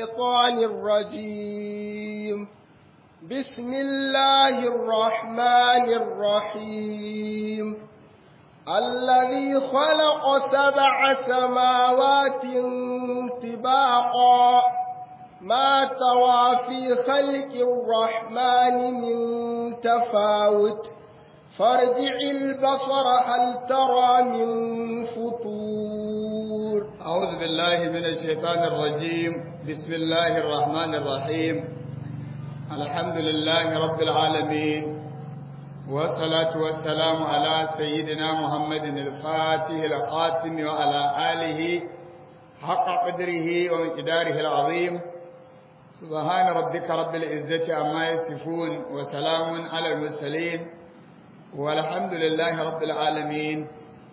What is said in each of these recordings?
الشيطان الرجيم بسم الله الرحمن الرحيم الذي خلق سبع سماوات طباقا ما ترى في خلق الرحمن من تفاوت فارجع البصر هل ترى من فطور أعوذ بالله من الشيطان الرجيم بسم الله الرحمن الرحيم الحمد لله رب العالمين والصلاة والسلام على سيدنا محمد الفاتح الخاتم وعلى آله حق قدره ومقداره العظيم سبحان ربك رب العزة عما يصفون وسلام على المرسلين والحمد لله رب العالمين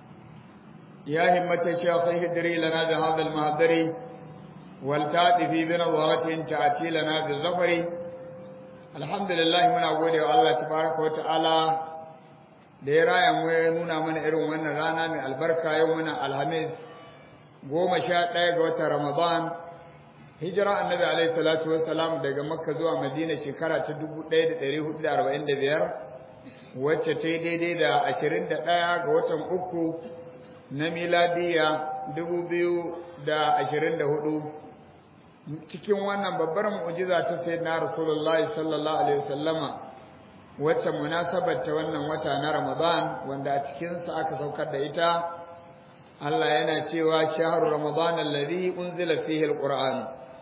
يا همة الشيخ اهدري لنا بهذا المهدر والتأتي بنظرة تأتي لنا بالظفر الحمد لله من أقول الله تبارك وتعالى da ya raya mu ya nuna mana irin wannan rana mai albarka yau muna alhamis goma sha ɗaya ga watan ramadan hijira annabi alaihi salatu wassalam daga makka zuwa madina shekara ta dubu ɗaya da ɗari hudu da arba'in da biyar wacce ta yi daidai da ashirin da ɗaya ga watan uku na miladiya dubu biyu da ashirin da hudu cikin wannan babbar mu'jiza ta sayyidina rasulullahi sallallahu alaihi wasallama wacce munasabar ta wannan wata na ramadan wanda a cikinsa aka saukar da ita Allah yana cewa shahru ramadan alladhi unzila fihi alquran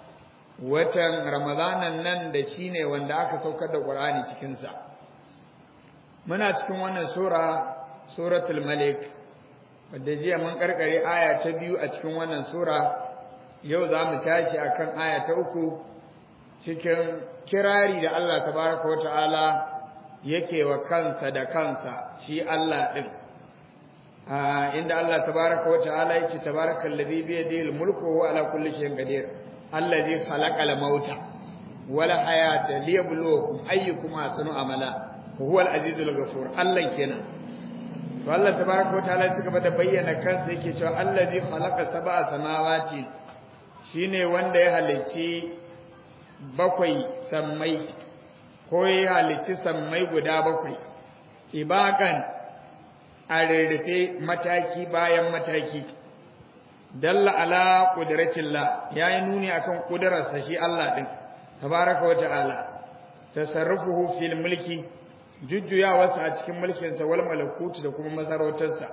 watan ramadanan nan da shine wanda aka saukar da qur'ani cikin sa muna cikin wannan sura suratul malik wadda jiya mun karkare aya ta biyu a cikin wannan sura yau za mu tashi akan aya ta uku cikin kirari da Allah tabaraka wata'ala yake wa kansa da kansa shi Allah din inda Allah tabaraka wata'ala yake tabarakal ladhi bi yadihi al-mulku wa huwa ala kulli shay'in qadir alladhi khalaqal mauta wal hayata liyabluwakum ayyukum ahsanu amala huwa al-azizul ghafur Allah kenan to Allah tabaraka wa ta'ala ya gaba da bayyana kansa yake cewa allazi khalaqa sab'a samawati shine wanda ya halicci bakwai sammai ko ya halicci sammai guda bakwai ibakan a rarrafe mataki bayan mataki dalla ala qudratillah yayi nuni akan kudararsa shi Allah din tabaraka wa ta'ala tasarrufuhu fil mulki jujjuyawarsa a cikin mulkinsa wal malakutu da kuma masarautarsa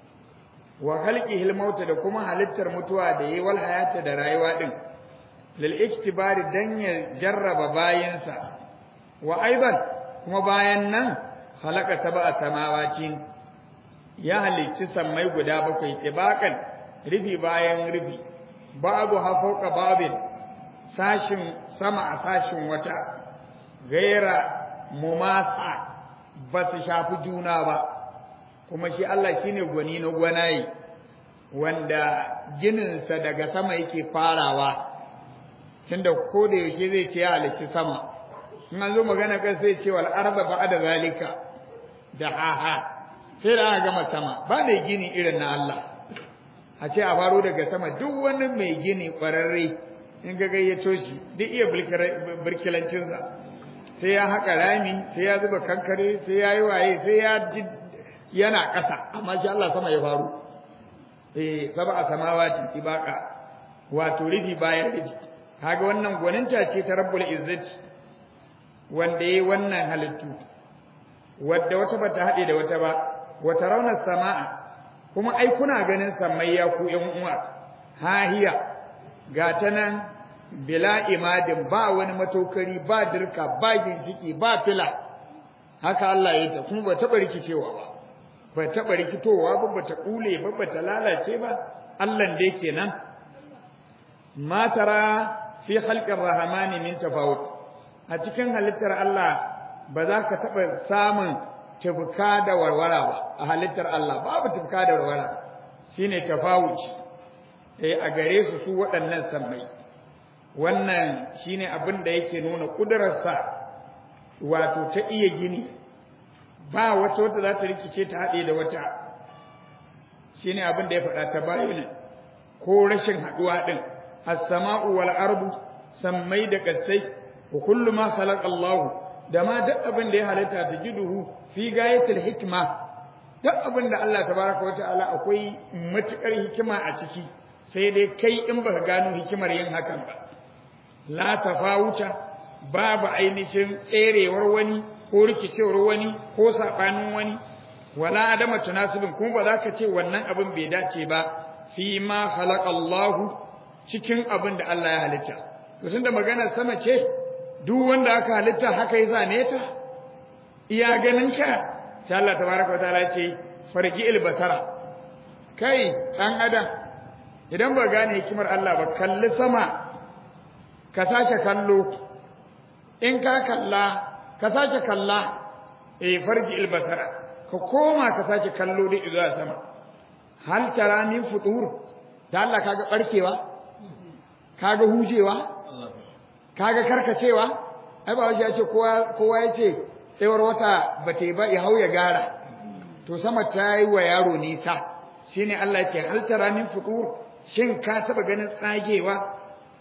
wa khalqihil mauta da kuma halittar mutuwa da yi wal hayata da rayuwa din lil iktibari dan ya jarraba bayansa wa aidan kuma bayan nan khalaqa sab'a samawati ya halicci sammai guda bakwai tibakan rufi bayan rufi babu hafauka babin sashin sama a sashin wata gaira mumasa ba su shafi juna ba kuma shi Allah shine gwani na gwanaye wanda gininsa daga sama yake farawa tunda ko da yaushe zai ce ya halicci sama in an zo magana kan sai ce wal arda ba'da zalika da haha sai da aka gama sama ba mai gini irin na Allah a ce a faro daga sama duk wani mai gini kwararre in ga gayyato shi duk iya birkilancinsa sai ya haƙa rami sai ya zuba kankare sai ya yi waye sai ya ji yana ƙasa amma shi Allah sama ya faru eh saba samawati ibaka wato rufi bayan rufi kaga wannan gwaninta ce ta rabbul izzati wanda yayi wannan halittu wadda wata bata haɗe da wata ba wata raunar sama'a kuma ai kuna ganin sammai ya ku ƴan uwa hahiya ga ta nan bila imadin ba wani matokari ba dirka ba ginshiki ba fila haka Allah ya ta kuma ba taɓa rikicewa ba ba taɓa rikitowa ba ba ta ƙule ba ba ta lalace ba Allah da yake nan ma tara fi khalqir rahmani min tafawut a cikin halittar Allah ba za ka taɓa samun tufka da warwara ba a halittar Allah babu tufka da warwara shine tafawut eh a gare su su waɗannan sammai wannan shine abin da yake nuna kudurarsa wato ta iya gini ba wata wata za ta rikice ta haɗe da wata shine abin da ya faɗa ta bayyana ko rashin haɗuwa ɗin as-sama'u wal ardu sammai da kasai wa kullu ma khalaqa Allah da ma duk abin da ya halitta ta jiduhu fi gayatil hikma duk abin da Allah tabaraka wataala akwai matukar hikima a ciki sai dai kai in baka gano hikimar yin hakan ba la tafawuta babu ainihin tserewar wani ko rikicewar wani ko sabanin wani wala adama tunasibin kuma ba za ka ce wannan abin bai dace ba fi ma khalaqa Allah cikin abin da Allah ya halitta to tunda maganar sama ce duk wanda aka halitta haka ya zane ta iya ganin ka sai Allah tabaraka wa ta'ala ce farji basara kai dan adam idan ba gane hikimar Allah ba kalli sama ka sake kallo in ka kalla ka sake kalla eh farji basara ka koma ka sake kallo da zuwa sama hal tara min futur da Allah kaga barkewa kaga hujewa kaga karkacewa ai ba wajen ya ce kowa kowa ya ce tsayawar wata ba ta yi ba ya hau ya gara to sama ta yi wa yaro nisa shine Allah ya ce hal tara min futur shin ka taba ganin tsagewa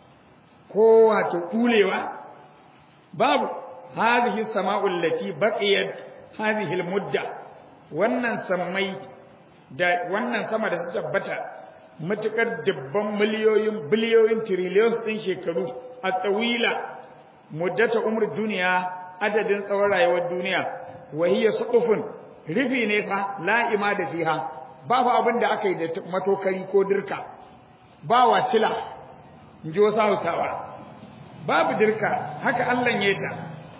ko wato kulewa babu hadhihi sama'u allati baqiyat hadhihi almudda wannan sammai da wannan sama da ta tabbata matukar dubban miliyoyin biliyoyin trillions din shekaru a tsawila muddata umr duniya adadin tsawon rayuwar duniya wa hiya suqufun rufi ne fa la'ima da fiha ba fa abin da aka yi da matokari ko dirka ba wacila in ji wasu hausawa babu dirka haka Allah ya ta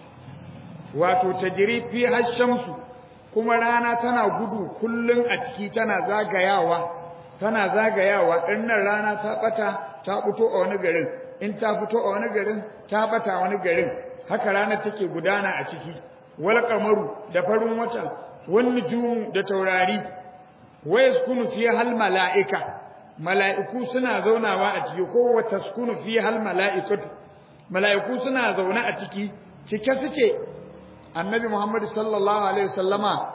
wato tajri fi hashamsu kuma rana tana gudu kullun a ciki tana zagayawa tana zagayawa dinnan rana ta bata ta fito a wani garin in ta fito a wani garin ta bata wani garin haka rana take gudana a ciki wal qamaru da farin wata wan nujum da taurari wa yaskunu fiha al malaika mala'iku suna zaunawa a ciki ko wa taskunu fiha al malaikatu mala'iku suna zaune a ciki cike suke annabi Muhammad sallallahu alaihi wasallama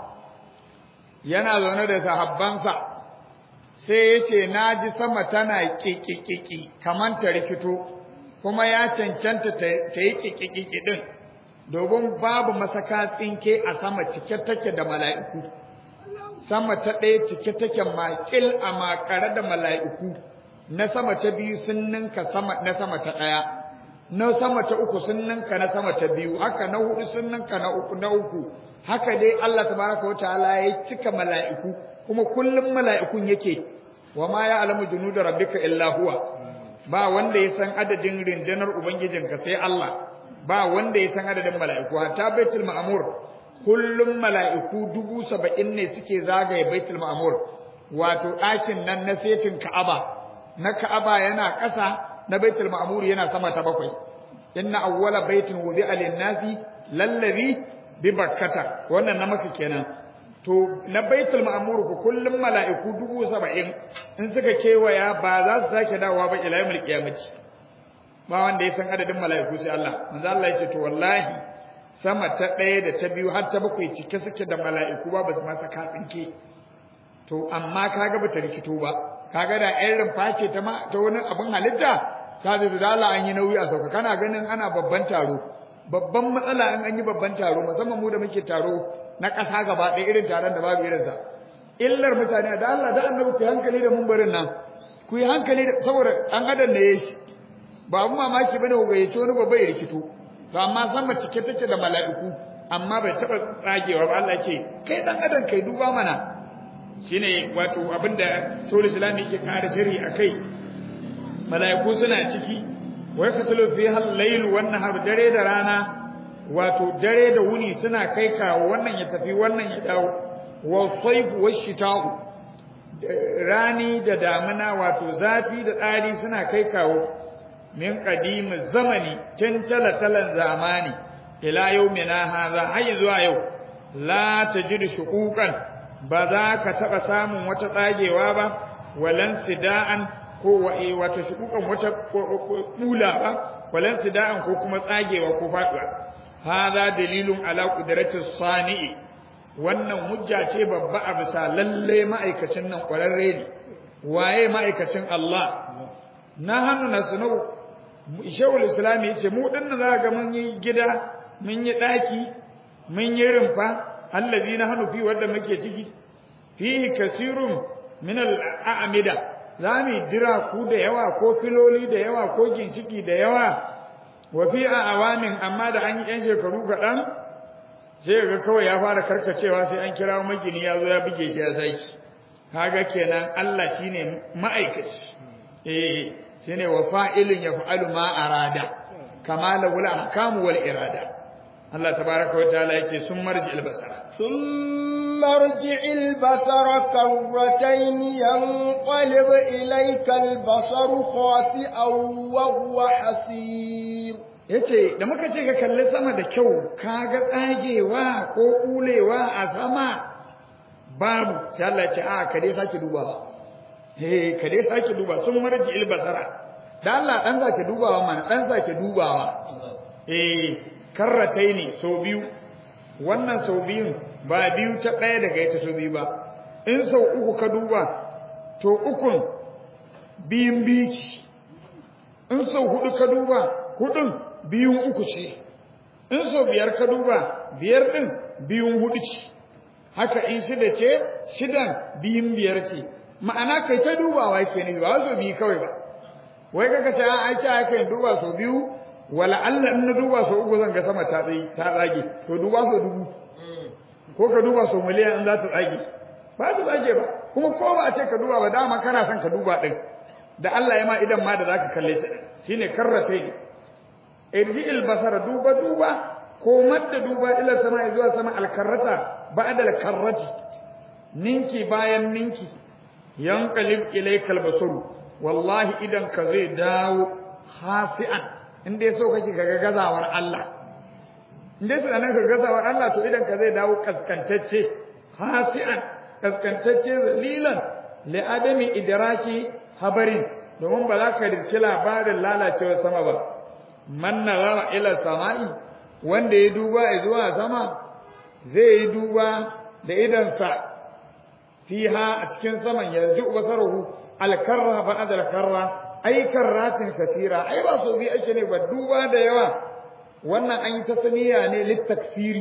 yana zaune da sahabbansa sai yace naji sama tana kikikiki kaman ta rikito kuma ya cancanta ta yi kikikiki din domin babu masaka tsinke a sama cike take da mala'iku sama ta ɗaya cike take makil a makare da mala'iku na sama ta biyu sun ninka sama na sama ta ɗaya na sama ta uku sun ninka na sama ta biyu haka na hudu sun ninka na uku na uku haka dai Allah tabaraka wa ta'ala ya cika mala'iku kuma kullum mala'ikun yake wa ma ya'lamu junuda rabbika illa huwa ba wanda ya san adadin rinjanar ubangijinka sai Allah ba wanda ya san adadin mala'iku hatta baitul ma'mur kullum mala'iku dubu saba'in ne suke zagaye baitul ma'mur wato ɗakin nan na setin ka'aba na ka'aba yana ƙasa na baitul ma'mur yana sama ta bakwai inna awwala baitin wudi'a lin-nasi lallazi bi bakkata wannan na maka kenan to na baitul ma'mur ku kullum mala'iku dubu saba'in in suka kewaya ba za su sake dawowa ba ila yawmil qiyamati ba wanda ya san adadin mala'iku sai Allah manzo Allah yake to wallahi sama ta ɗaya da ta biyu har ta bakwai cike suke da mala'iku ba ba su masa katsinke to amma kaga bata rikito ba kaga da ɗan rumfa ce ta ma ta wani abin halitta ka zai da Allah an yi nauyi a sauka kana ganin ana babban taro babban matsala in an yi babban taro musamman mu da muke taro na ƙasa gaba ɗaya irin taron da babu irinsa illar mutane da Allah da annabi ku yi hankali da mumbarin nan ku yi hankali da saboda an adam da ya shi ba mu mamaki bane ku gayyaci wani babba ya rikito to amma sama cike take da mala'iku amma bai taɓa tsagewa ba Allah ce kai dan adam kai duba mana shine wato abinda Shawul Islami yake kare shiri akai mala'iku suna ciki wa yakatulu fiha al-layl wan nahar dare da rana wato dare da wuni suna kai kawo wannan ya tafi wannan ya dawo wa sayf wa shita'u rani da damina wato zafi da tsari suna kai kawo min qadim zamani tun talatalan zamani ila yawmina hadha hayy zuwa yau la tajidu shuquqan ba za ka taba samun wata tsagewa ba walan sida'an ko wata shuquqan wata kula ba walan sida'an ko kuma tsagewa ko faduwa hadha dalilun ala qudratis sani'i wannan hujja ce babba a bisa lalle ma'aikacin nan kwararre ne waye ma'aikacin Allah na hannu na sunau shawul islam ya ce mu dinnan za ga mun yi gida mun yi daki mun yi rumfa allazi na hanu fi wanda muke ciki fihi kasirun min al-a'mida za mu dira ku da yawa ko filoli da yawa ko ginshiki da yawa wa fi awamin amma da an yi yan shekaru kaɗan sai ga kawai ya fara karkacewa sai an kira magini ya zo ya buge shi ya saki kaga kenan Allah shine ma'aikaci eh shine wa fa'ilun yaf'alu ma arada kama lahu al-ahkamu wal irada Allah tabaraka wa ta'ala yake sun marji al-basara ثم ارجع البصر كرتين ينقلب إليك البصر خاسئا وهو حسير yace da muka ce ka kalli sama da kyau kaga tsagewa ko kulewa a sama babu sai Allah ya ce a ka dai sake dubawa eh ka dai sake duba sun marji ilbasara da Allah dan zake dubawa mana dan zake dubawa eh karratai ne so biyu wannan sau biyun ba biyu ta ɗaya daga ita sau biyu ba in sau uku ka duba to ukun biyun biyu ce in sau hudu ka duba hudun biyun uku ce in sau biyar ka duba biyar ɗin biyun hudu ce haka in shida ce shidan biyun biyar ce ma'ana kai ta dubawa ke ne ba sau biyu kawai ba wai kaka ce an aiki aka yin duba sau biyu wala Allah in na duba sau uku zan ga sama ta tsaye ta tsage to duba sau dubu ko ka duba sau miliyan in za ta tsage ba ta tsage ba kuma ko ba a ce ka duba ba dama kana son ka duba din da Allah ya ma idan ma da zaka kalle ta shine karratai ne irji'il basara duba duba ko madda duba ila sama zuwa sama alkarrata ba'da alkarrati ninki bayan ninki yanqalib ilaykal basaru wallahi idan ka zai dawo hasi'an in dai so kake ga gazawar Allah in dai tunanin ka gazawar Allah to idan ka zai dawo kaskantacce hasi'an kaskantacce zalilan li adami idraki habarin domin ba za ka riski labarin lalacewar sama ba man nazara ila sama'i wanda ya duba zuwa sama zai yi duba da idansa fiha a cikin saman yanzu basaruhu alkarra ba'da alkarra ai karratin kasira ai ba so bi ake ne ba duba da yawa wannan an yi tasniya ne littaksiri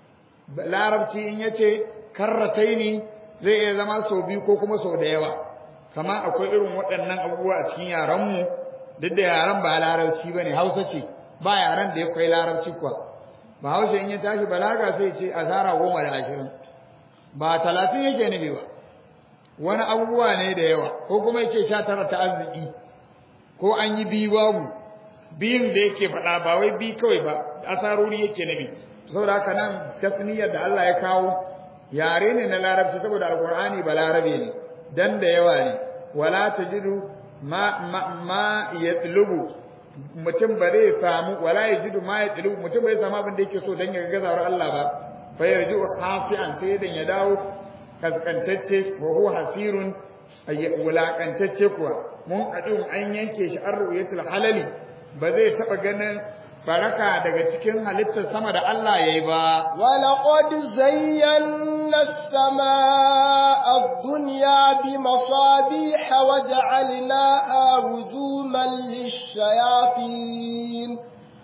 larabci in yace karrataini zai iya zama so biyu ko kuma so da yawa kama akwai irin waɗannan abubuwa a cikin yaran mu duk da yaran ba larabci bane Hausa ce ba yaran da ya kai larabci kuwa ba Hausa in ya tashi balaga sai ya ce asara goma da ashirin ba talatin yake nufi ba wani abubuwa ne da yawa ko kuma yake sha tara ta arziki ko an yi biyu babu biyun da yake faɗa ba wai bi kawai ba asarori yake nabi saboda haka nan tasniyar da Allah ya kawo yare ne na larabci saboda alqur'ani ba larabe ne dan da yawa ne wala tajidu ma ma, ma yatlubu mutum ba zai samu wala yajidu ma yatlubu mutum bai samu abin da yake so dan ya gazawar Allah ba fa yarju khasi'an sai dan ya dawo kaskantacce wa huwa hasirun wulakantacce kuwa mun kadin an yanke shi an ru'yatul halali ba zai taba ganin baraka daga cikin halittar sama da Allah yayi ba ولقد زينا السماء الدنيا بمصابيح وجعلناها رجوما للشياطين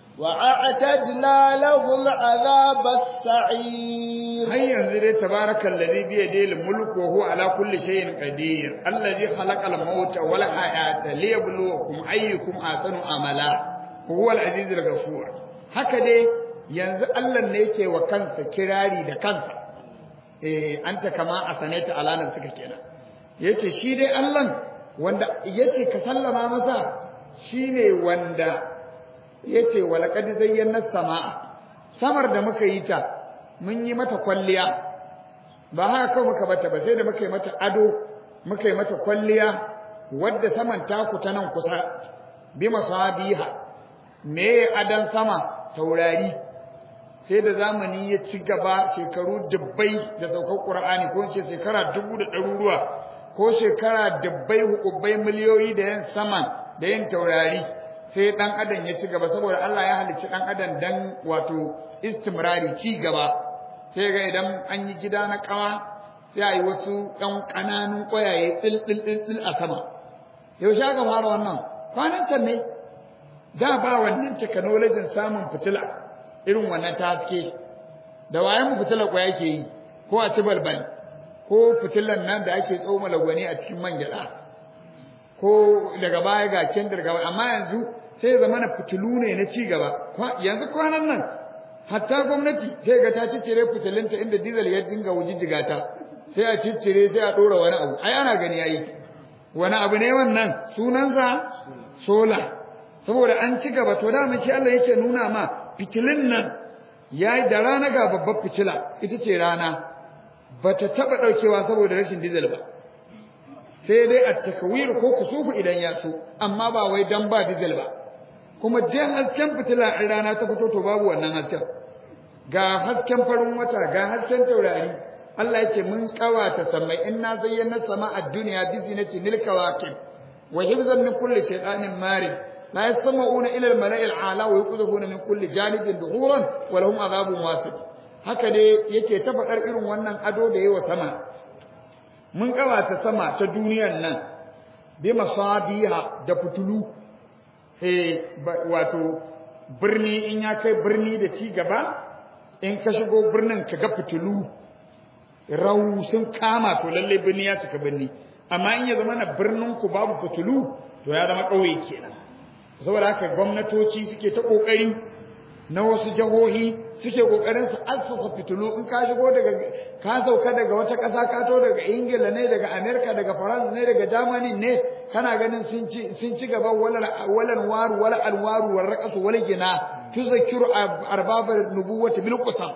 وأعتدنا لهم عذاب السعير har yanzu dai tabarakal ladhi bi yadihi al-mulk wa huwa ala kulli shay'in qadir alladhi khalaqa al-mauta wal hayata liyabluwakum ayyukum ahsanu amala huwa al-aziz al-ghafur haka dai yanzu Allah ne yake wa kansa kirari da kansa eh anta kama asanaita alanan suka kenan yace shi dai Allah wanda yace ka sallama masa shine wanda yace walaqad zayyana samaa samar da muka yi ta mun yi mata kwalliya ba haka kawai muka bata ba sai da muka yi mata ado muka yi mata kwalliya wadda saman taku ta nan kusa bi masabiha me adan sama taurari sai da zamani ya ci gaba shekaru dubbai da saukar Qur'ani ko ce shekara dubu da ɗaruruwa ko shekara dubbai hukubbai miliyoyi da yin saman da yin taurari sai dan adam ya ci gaba saboda Allah ya halicci dan adam dan wato istimrari ci gaba sai ga idan an yi gida na kawa sai a yi wasu ɗan ƙananun ƙwayaye tsil tsil tsil a sama yaushe aka fara wannan kwanan can ne da ba wannan technology samun fitila irin wannan ta haske da wayan mu fitila ko yake yi ko a ci balbal ko fitilan nan da ake tsoma lagwani a cikin man gyada ko daga baya ga kendir gaba amma yanzu sai ya zama na fitilu ne na ci gaba yanzu kwanan nan hatta gwamnati sai ga ta ciccire fitilinta inda diesel ya dinga wujijjiga ta sai a ciccire sai a dora wani abu ai ana gani yayi wani abu ne wannan sunansa sola saboda an ci gaba to da shi Allah yake nuna ma fitilin nan yayi da rana ga babbar fitila ita ce rana bata taba daukewa saboda rashin diesel ba sai dai a takwir ko kusufu idan ya so amma ba wai dan ba diesel ba kuma jan hasken fitila in rana ta fito to babu wannan hasken ga hasken farin wata ga hasken taurari Allah yake mun kawata samai inna zayyana sama'a dunya bi zinati lil kawakib wa hifzan min kulli shaytanin marid la yasma'una ila al mala'i al ala wa yuqdhuna min kulli janibin duhuran wa lahum adhabun wasib haka dai yake ta fadar irin wannan ado da yawa sama mun kawata sama ta duniyar nan bi masabiha da fitulu eh wato birni in ya kai birni da ci gaba in ka shigo birnin ka ga fitulu rau sun kama to lalle birni ya cika birni amma in ya zama na birnin ku babu fitulu to ya zama ƙauye kenan saboda haka gwamnatoci suke ta kokari na wasu jihohi suke kokarin su assasa fitulu in ka shigo daga ka sauka daga wata ƙasa ka to daga Ingila ne daga America daga France ne daga Germany ne kana ganin sun ci sun ci gaba walal walal waru wala alwaru war raqasu wal gina tuzakiru arbaba nubuwati bil qusam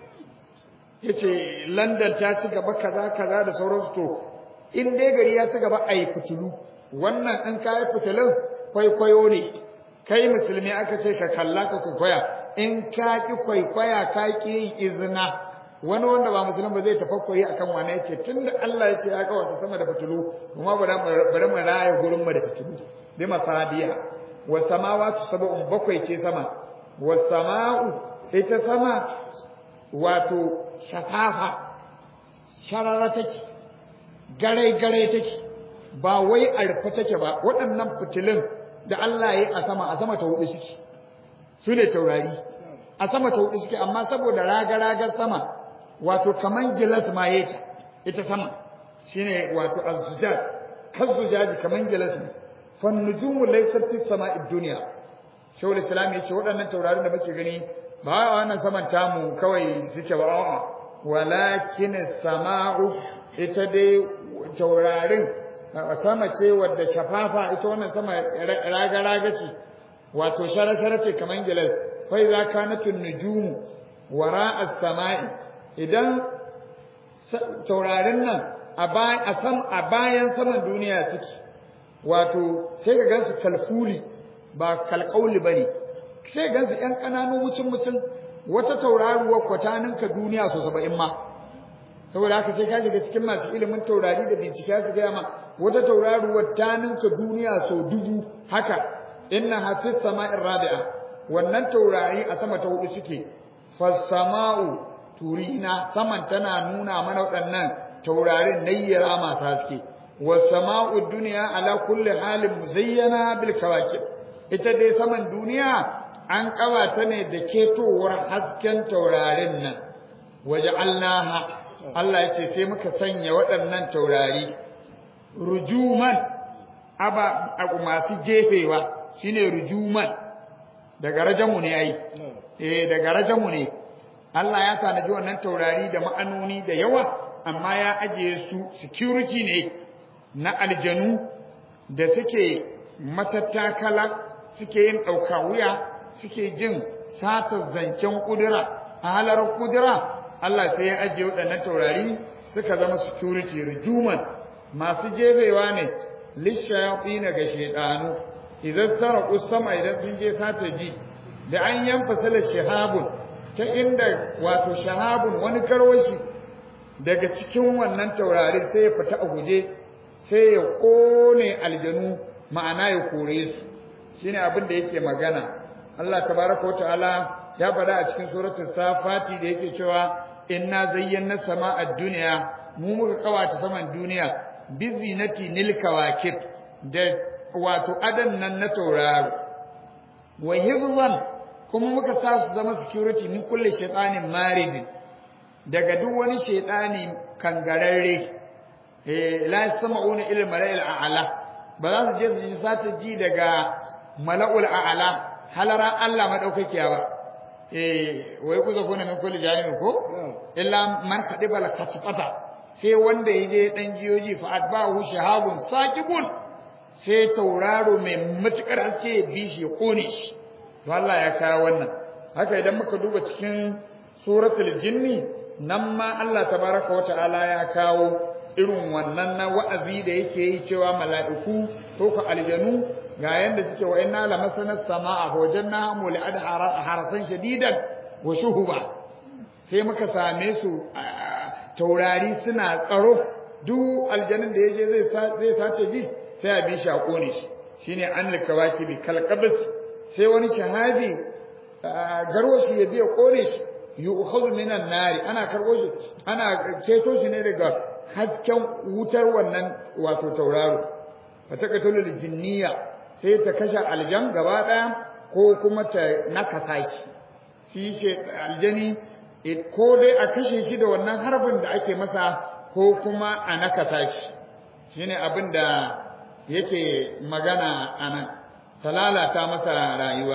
yace London ta ci gaba kaza kaza da sauransu to in dai gari ya ci gaba ai fitulu wannan in kai fitilun kwaikwayo ne kai musulmi aka ce ka kalla ka kwaikwaya in ka ki kwaikwaya ka ki yin izina wani wanda ba musulmi ba zai tafakkuri akan wani yace tunda Allah ya ce ya kawata sama da fitulu kuma bari mu raya gurin mu da fitulu bi masadiya wa samawati sab'un bakwai ce sama wa sama'u ita sama wato shafafa sharara take gare gare take ba wai a rufe take ba waɗannan fitilun da Allah ya yi a sama a sama ta hudu suke su ne taurari a sama ta hudu suke amma saboda raga-ragar sama wato kaman gilas ma ya ta ita sama shine wato az-zujaj kaz-zujaji kaman gilas ne fan nujumu laysat fi sama'id dunya shawul islam yace waɗannan taurarin da muke gani ba wannan saman tamu kawai suke ba a'a walakin sama'u ita dai taurarin sama ce wadda shafafa ita wannan sama raga-raga ce wato shara-shara ce kaman gilas fa idza kanatun nujumu wara as-sama'i idan taurarin nan a sam a bayan saman duniya suke wato sai ka gansu kalfuli ba kalkauli bane sai ka gansu ƴan ƙananun wucin mutum wata tauraruwa kwatanin ka duniya so 70 ma saboda haka sai ka shiga cikin masu ilimin taurari da bincike su ga ma wata tauraruwar ta ninka duniya so dubu haka inna hafiz sama'ir rabi'a wannan taurari a sama ta hudu suke fasama'u turina saman tana nuna mana waɗannan taurarin nayyara masu haske wasama'u dunya ala kulli halin muzayyana bil kawakib ita dai saman duniya an kawata ne da ketowar hasken taurarin nan waja'alnaha Allah ya ce sai muka sanya waɗannan taurari rujuman aba masu jefewa shine rujuman daga rajamu ne ai eh daga rajamu ne Allah ya tanaji wannan taurari da ma'anoni da yawa amma ya ajiye su security ne na aljanu da suke matattakala suke yin ɗauka wuya suke jin satar zancen kudura a halar kudura Allah sai ya ajiye waɗannan taurari suka zama security rujuman masu jefewa ne lishayatin ga shedanu idan taraku sama idan sun je sata ji da an yanfasala shahabun ta inda wato shahabun wani karwashi daga cikin wannan taurarin sai ya fita a guje sai ya kone aljanu ma'ana ya kore su shine abin da yake magana Allah tabaraka wa ta'ala ya faɗa a cikin suratul safati da yake cewa inna zayyana sama'a dunya mu muka kawata saman duniya bizinati nil kawakib da wato adan nan na tauraro wa hifzan kuma muka sa su zama security min kulli shaytanin marid daga duk wani shaytani kangararre eh la yasma'una ila mala'il a'la ba za su je su ji sata ji daga mala'ul a'la halara Allah madaukakiya ba eh wai ku zakuna min kulli jahannam ko illa man khadiba la katfata sai wanda yaje dan jiyoji fa atba'u shahabun saqibun sai tauraro mai matukar haske ya bi shi ya kone shi to Allah ya kawo wannan haka idan muka duba cikin suratul jinni nan ma Allah tabaraka wa ta'ala ya kawo irin wannan na wa'azi da yake yi cewa mala'iku ko ka aljanu ga yanda suke wa inna la masana samaa wa janna mul'ad harasan shadidan wa shuhuba sai muka same su taurari suna tsaro duk aljanin da yaje zai zai sace ji sai a bi shi a kone shi shine an likawaki bi kalqabis sai wani shahabi garwashi ya biya kone shi yu'khadhu minan nari ana karbo shi ana keto shi ne daga hasken wutar wannan wato tauraro fataqatul jinniya sai ta kashe aljan gaba daya ko kuma ta nakasa shi shi ce aljani ko dai a kashe shi da wannan harbin da ake masa ko kuma a nakasa shi shine abin da yake magana anan talalata masa rayuwa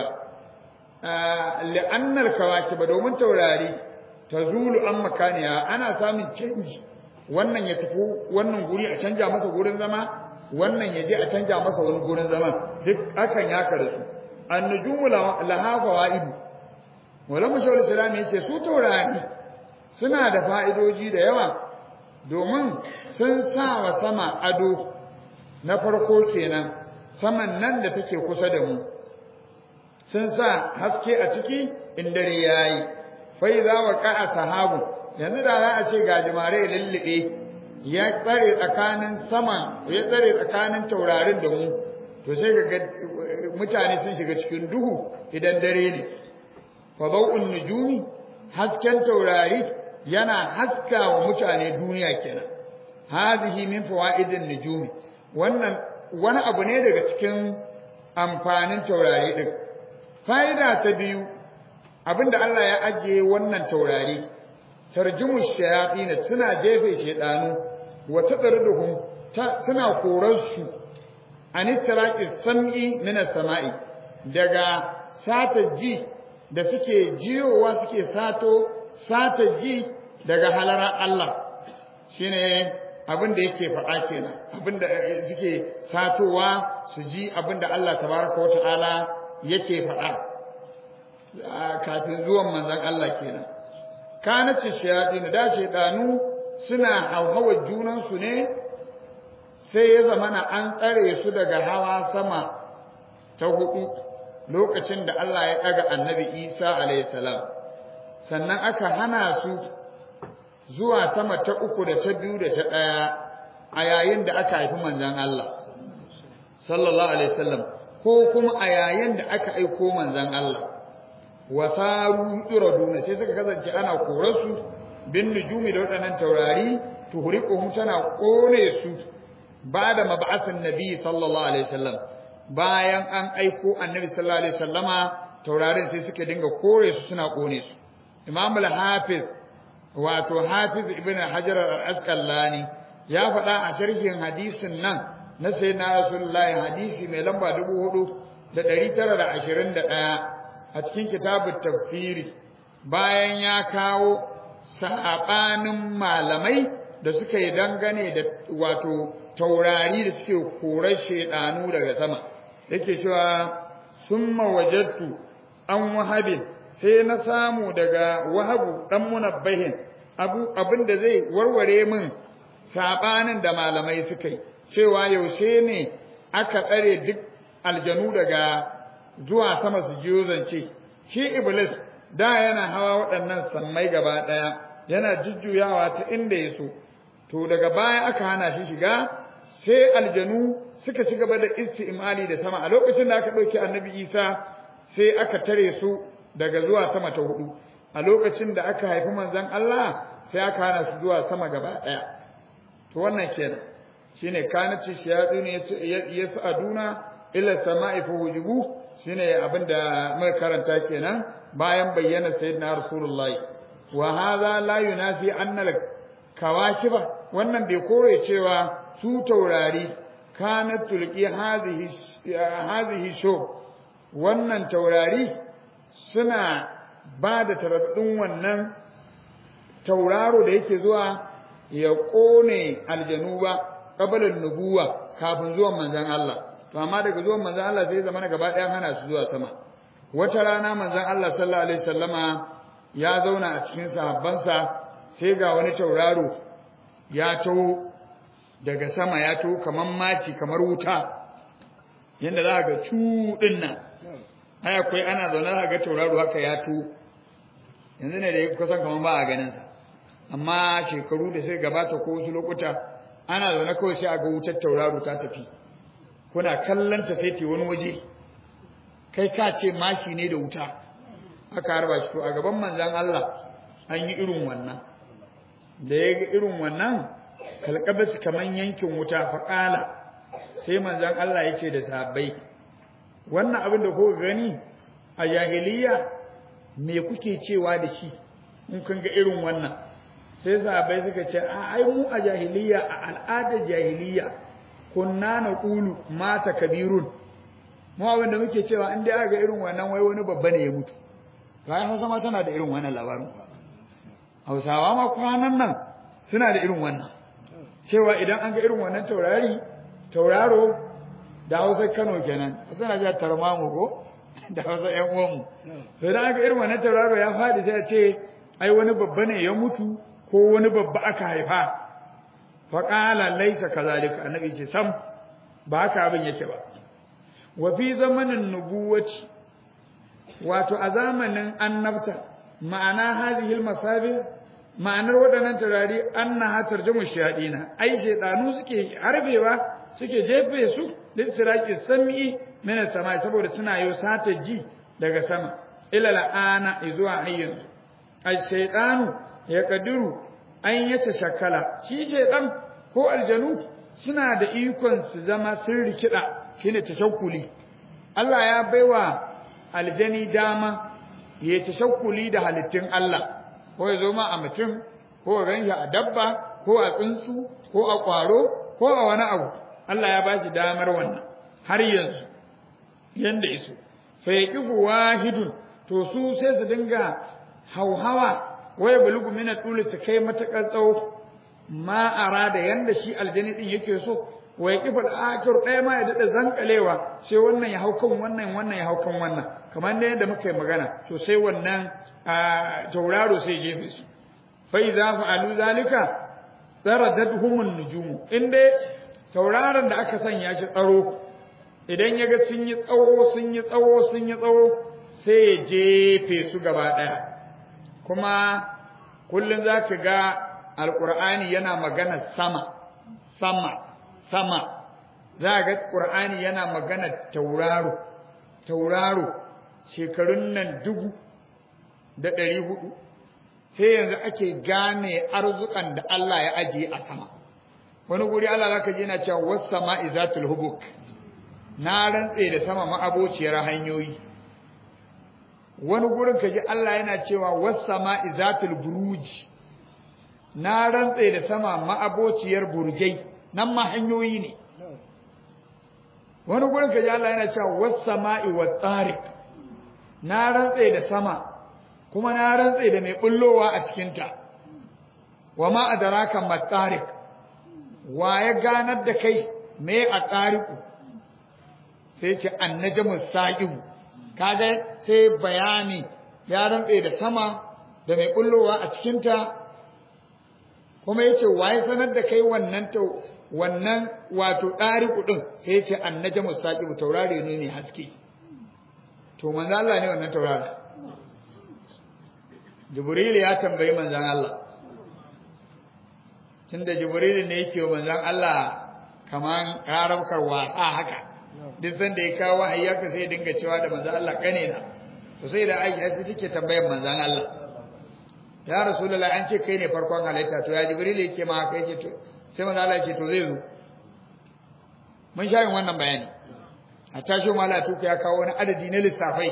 li'annal kawakib domin taurari tazulu an makaniya ana samun canji wannan ya tafi wannan guri a canja masa gurin zama wannan ya je a canja masa wani gurin zama duk akan yaka da su annujumu laha fawaidu wala mashawar islam yace su taurari suna da fa'idoji da yawa domin sun sa wa sama ado na farko kenan saman nan da take kusa da mu sun sa haske a ciki in dare yayi fa idza waqa sahabu yanzu da za a ce gajimare lullube ya tsare tsakanin sama ya tsare tsakanin taurarin da mu to sai ga mutane sun shiga cikin duhu idan dare ne fa bau'un nujumi hasken taurari yana haska wa mutane duniya kenan hadhihi min fawaidin nujumi wannan wani abu ne daga cikin amfanin taurari din fa'ida ta biyu abinda Allah ya ajiye wannan taurari tarjumu shayatin suna jefe shedanu wa tadruduhum suna korar su anitraqis sam'i min as-sama'i daga sata ji da suke jiyowa suke sato sata ji daga halarar Allah shine abin da yake faɗa kenan abin da suke satowa su ji abin da Allah tabaraka wa ta'ala yake faɗa kafin zuwan manzon Allah kenan kanace shayatin da shaytanu suna hauhawar junan su ne sai ya zamana an tsare su daga hawa sama ta hudu lokacin da Allah ya ɗaga annabi Isa alayhi salam sannan aka hana su zuwa sama ta uku da ta biyu da ta ɗaya a yayin da aka haifi manzon Allah sallallahu alaihi wasallam ko kuma a yayin da aka aiko manzon Allah wasaru iraduna sai suka kasance ana korarsu bin nujumi da waɗannan taurari tuhriquhum tana kone su ba da mab'asin nabi sallallahu alaihi wasallam bayan an aiko annabi sallallahu alaihi wasallama taurarin sai suka dinga kore su suna kone su imam al-hafiz wato hafiz ibn hajar al-asqalani ya faɗa a sharhin hadisin nan na sayyidina rasulullahi hadisi mai lamba 4921 a cikin kitabut tafsiri bayan ya kawo sabanin malamai da suka yi dangane da wato taurari da suke korar shedanu daga sama yake cewa summa wajadtu an wahabin sai na samu daga wahabu dan munabbahin abu abinda zai warware min sabanin da malamai suka yi cewa yaushe ne aka tsare duk aljanu daga zuwa sama su jiyo zance shi iblis da yana hawa waɗannan sammai gaba ɗaya yana jujjuyawa ta inda ya so to daga baya aka hana shi shiga sai aljanu suka ci gaba da isti'mali da sama a lokacin da aka ɗauki annabi isa sai aka tare su daga zuwa sama ta hudu a lokacin da aka haifi manzon Allah sai aka hana su zuwa sama gaba ɗaya to wannan kenan shine kanati shayatun yas'aduna ila sama'i fa hujibu shine abinda muka karanta kenan bayan bayyana sayyidina rasulullahi wa hadha la yunafi anna al kawakiba wannan bai kore cewa su taurari kanat tulqi hadhihi hadhihi sho wannan taurari suna ba da taraddun wannan tauraro da yake zuwa ya kone aljanu ba qabalan nubuwa kafin zuwan manzon Allah to amma daga zuwan manzon Allah sai zama gaba ɗayan hana su zuwa sama wata rana manzon Allah sallallahu alaihi wasallama ya zauna a cikin sahabbansa sai ga wani tauraro ya taho daga sama ya taho kamar maci kamar wuta yanda za ga cuɗin nan ai akwai ana zaune za ga tauraro haka ya taho yanzu ne da ya kusan kamar ba a ganin sa amma shekaru da sai gabata ko wasu lokuta ana zaune kawai sai a ga wutar tauraro ta tafi kuna kallon ta sai ta wani waje kai ka ce mashi ne da wuta aka harba shi to a gaban manzon Allah an yi irin wannan da ya ga irin wannan kalkabas kaman yankin wuta faƙala sai manzon Allah ya ce da sahabbai wannan abin da kuka gani a jahiliya me kuke cewa da shi in kun ga irin wannan sai sahabbai suka ce a ai mu a jahiliya a al'adar jahiliya kunna na qulu mata kabirun mu abin da muke cewa in dai aka ga irin wannan wai wani babba ne ya mutu bayan Hausa ma tana da irin wannan labarin Hausawa ma kwanan nan suna da irin wannan cewa idan an ga irin wannan taurari tauraro da Hausa Kano kenan suna ja tarmamu ko da Hausa ƴan uwanmu to idan aka irin wannan tauraro ya fadi sai a ce ai wani babba ne ya mutu ko wani babba aka haifa fa qala laysa kazalika annabi ce sam ba haka abin yake ba wa fi zamanin nubuwati wato a zamanin annabta ma'ana hadhihi masabi ma'anar waɗannan turare annaha tarjumu shayadina ai shaydanu suke harbewa suke jefe su listiraki sam'i min sama saboda suna yo sata ji daga sama ila la'ana zuwa hayyin ai shaydanu ya kadiru an yace shakala shi shaydan ko aljanu suna da ikon su zama sun rikida shine tashakkuli Allah ya baiwa aljani dama ya tashakkuli da halittun Allah ko ya zo ma a mutum ko ya ganshi a dabba ko a tsuntsu ko a ƙwaro ko a wani abu Allah ya bashi damar wannan har yanzu yanda iso fa yaqifu wahidun to su sai su dinga hauhawa waya bulugu min al su kai matakar tsawo ma arada yanda shi aljani din yake so wa yaqifu al-akhir ɗaya ma ya dada zankalewa sai wannan ya hau kan wannan wannan ya hau kan wannan kamar da yadda muka yi magana to sai wannan tauraro sai jefe su fa idza fa'alu zalika daradatuhum an-nujum inde tauraron da aka sanya shi tsaro idan yaga sun yi tsawo sun yi tsawo sun yi tsawo sai ya jefe su gaba daya kuma kullun zaka ga alqur'ani yana magana sama sama sama za ga qur'ani yana magana tauraro tauraro shekarun nan dubu da ɗari hudu sai yanzu ake gane arzukan da Allah ya ajiye a sama wani guri Allah zaka ji yana cewa was sama'i zatul hubuk na rantse da sama ma'abociyar hanyoyi wani gurin kaji Allah yana cewa was sama'i zatul buruj na rantse da sama ma'abociyar burjai nan ma hanyoyi ne wani gurin kaji Allah yana cewa was sama'i wat tariq na rantse da sama kuma na rantse da mai bullowa a cikinta wa ma adraka matariq wa ya ganar da kai me a tariku sai ce annajmu saqib kaga sai bayani ya rantse da sama da mai bullowa a cikinta kuma yace wa ya sanar da kai wannan to wannan wato tariku din sai yace annajmu saqib taurare ne ne haske to manzo Allah ne wannan taurari Jibril ya tambayi manzon Allah tunda Jibril ne yake wa manzon Allah kaman karabkar wasa haka duk sanda ya kawo wahayi haka sai ya dinga cewa da manzon Allah kane na to sai da Aisha sai take tambayar manzon Allah ya Rasulullahi an ce kai ne farkon halitta to ya Jibril yake ma haka yake to sai manzon Allah yake to zai zo mun sha yin wannan bayani a tashi mala tuka ya kawo wani adadi na lissafai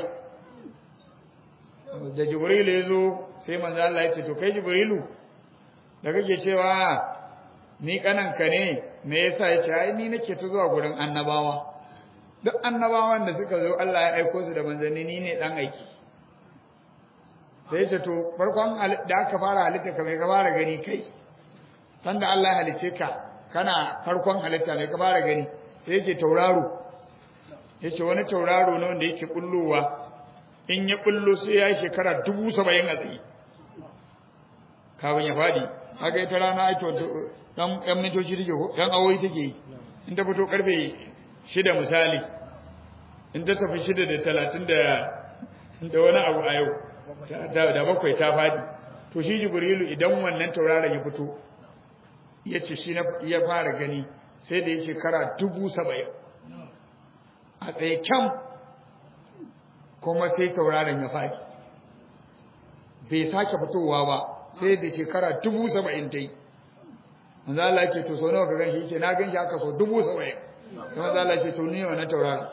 da jibrilu ya zo sai manzo Allah ya ce to kai jibrilu da kake cewa ni kananka ne me yasa ya ce ai ni nake ta zuwa gurin annabawa duk annabawan da suka zo Allah ya aiko su da manzanni ni ne dan aiki sai ya ce to farkon da aka fara halitta ka mai ka fara gani kai sanda Allah ya halice ka kana farkon halitta mai ka fara gani sai yake tauraro yace wani tauraro ne wanda yake kullowa in ya kullo sai ya yi shekara dubu saba'in a tsaye kafin ya faɗi haka ita rana ai to dan yan mintoci take ko dan awoyi take yi in ta fito karfe shida misali in ta tafi shida da talatin da da wani abu a yau da bakwai ta faɗi to shi jibrilu idan wannan tauraron ya fito ya ce shi ya fara gani sai da ya shekara dubu saba'in a tsaye kyam kuma sai tauraron ya faɗi bai sake fitowa ba sai da shekara dubu saba'in ta yi manzo Allah ce to sau nawa ka ganshi yace na ganshi haka so dubu saba'in sai manzo Allah ce to ni wannan tauraron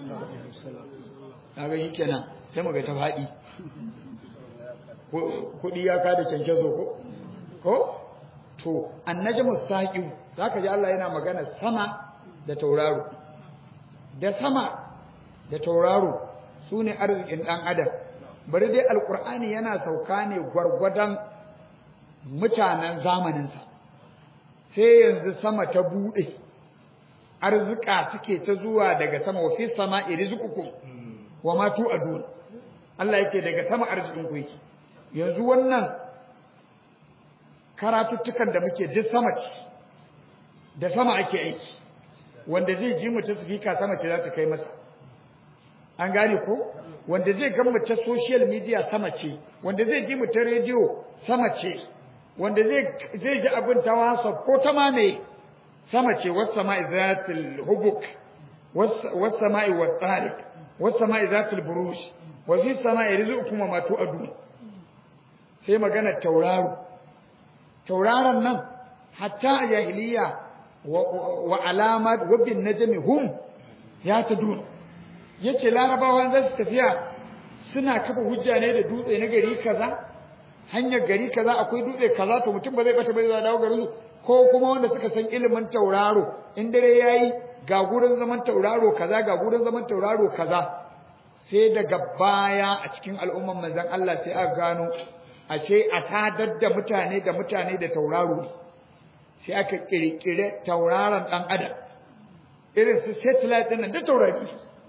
na ganshi kenan sai muga ta faɗi kuɗi ya kada cancazo ko ko to annajmu saqi zaka ji Allah yana magana sama da tauraro da sama da tauraro sune arzikin dan adam bari dai alqur'ani yana sauka ne gwargwadon mutanen zamaninsa sai yanzu sama ta bude arzika suke ta zuwa daga sama wa fi sama'i rizqukum wa ma tu'adun Allah yake daga sama arzikin ku yake yanzu wannan karatuttukan da muke duk sama ce da sama ake aiki wanda zai ji mu ta speaker sama ce za ta kai masa an gane ko wanda zai ga mu ta social media sama ce wanda zai ji mu ta radio sama ce wanda zai zai ji abin ta WhatsApp ko ta ma ne sama ce was sama'i zatil hubuk was sama'i wat tariq was sama'i zatil buruj wa fi sama'i rizqukum wa ma tu'adun sai magana tauraro tauraron nan hatta a jahiliya wa alamat wa bin najmi hum ya tadun yace larabawa za su tafiya suna kafa hujja ne da dutse na gari kaza hanyar gari kaza akwai dutse kaza to mutum ba zai bata bai dawo garin ko kuma wanda suka san ilimin tauraro in dare yayi ga gurin zaman tauraro kaza ga gurin zaman tauraro kaza sai daga baya a cikin al'umman manzon Allah sai aka gano ashe a sadar da mutane da mutane da tauraro ne sai aka kirkire tauraron dan adam irin su satellite din nan da taurari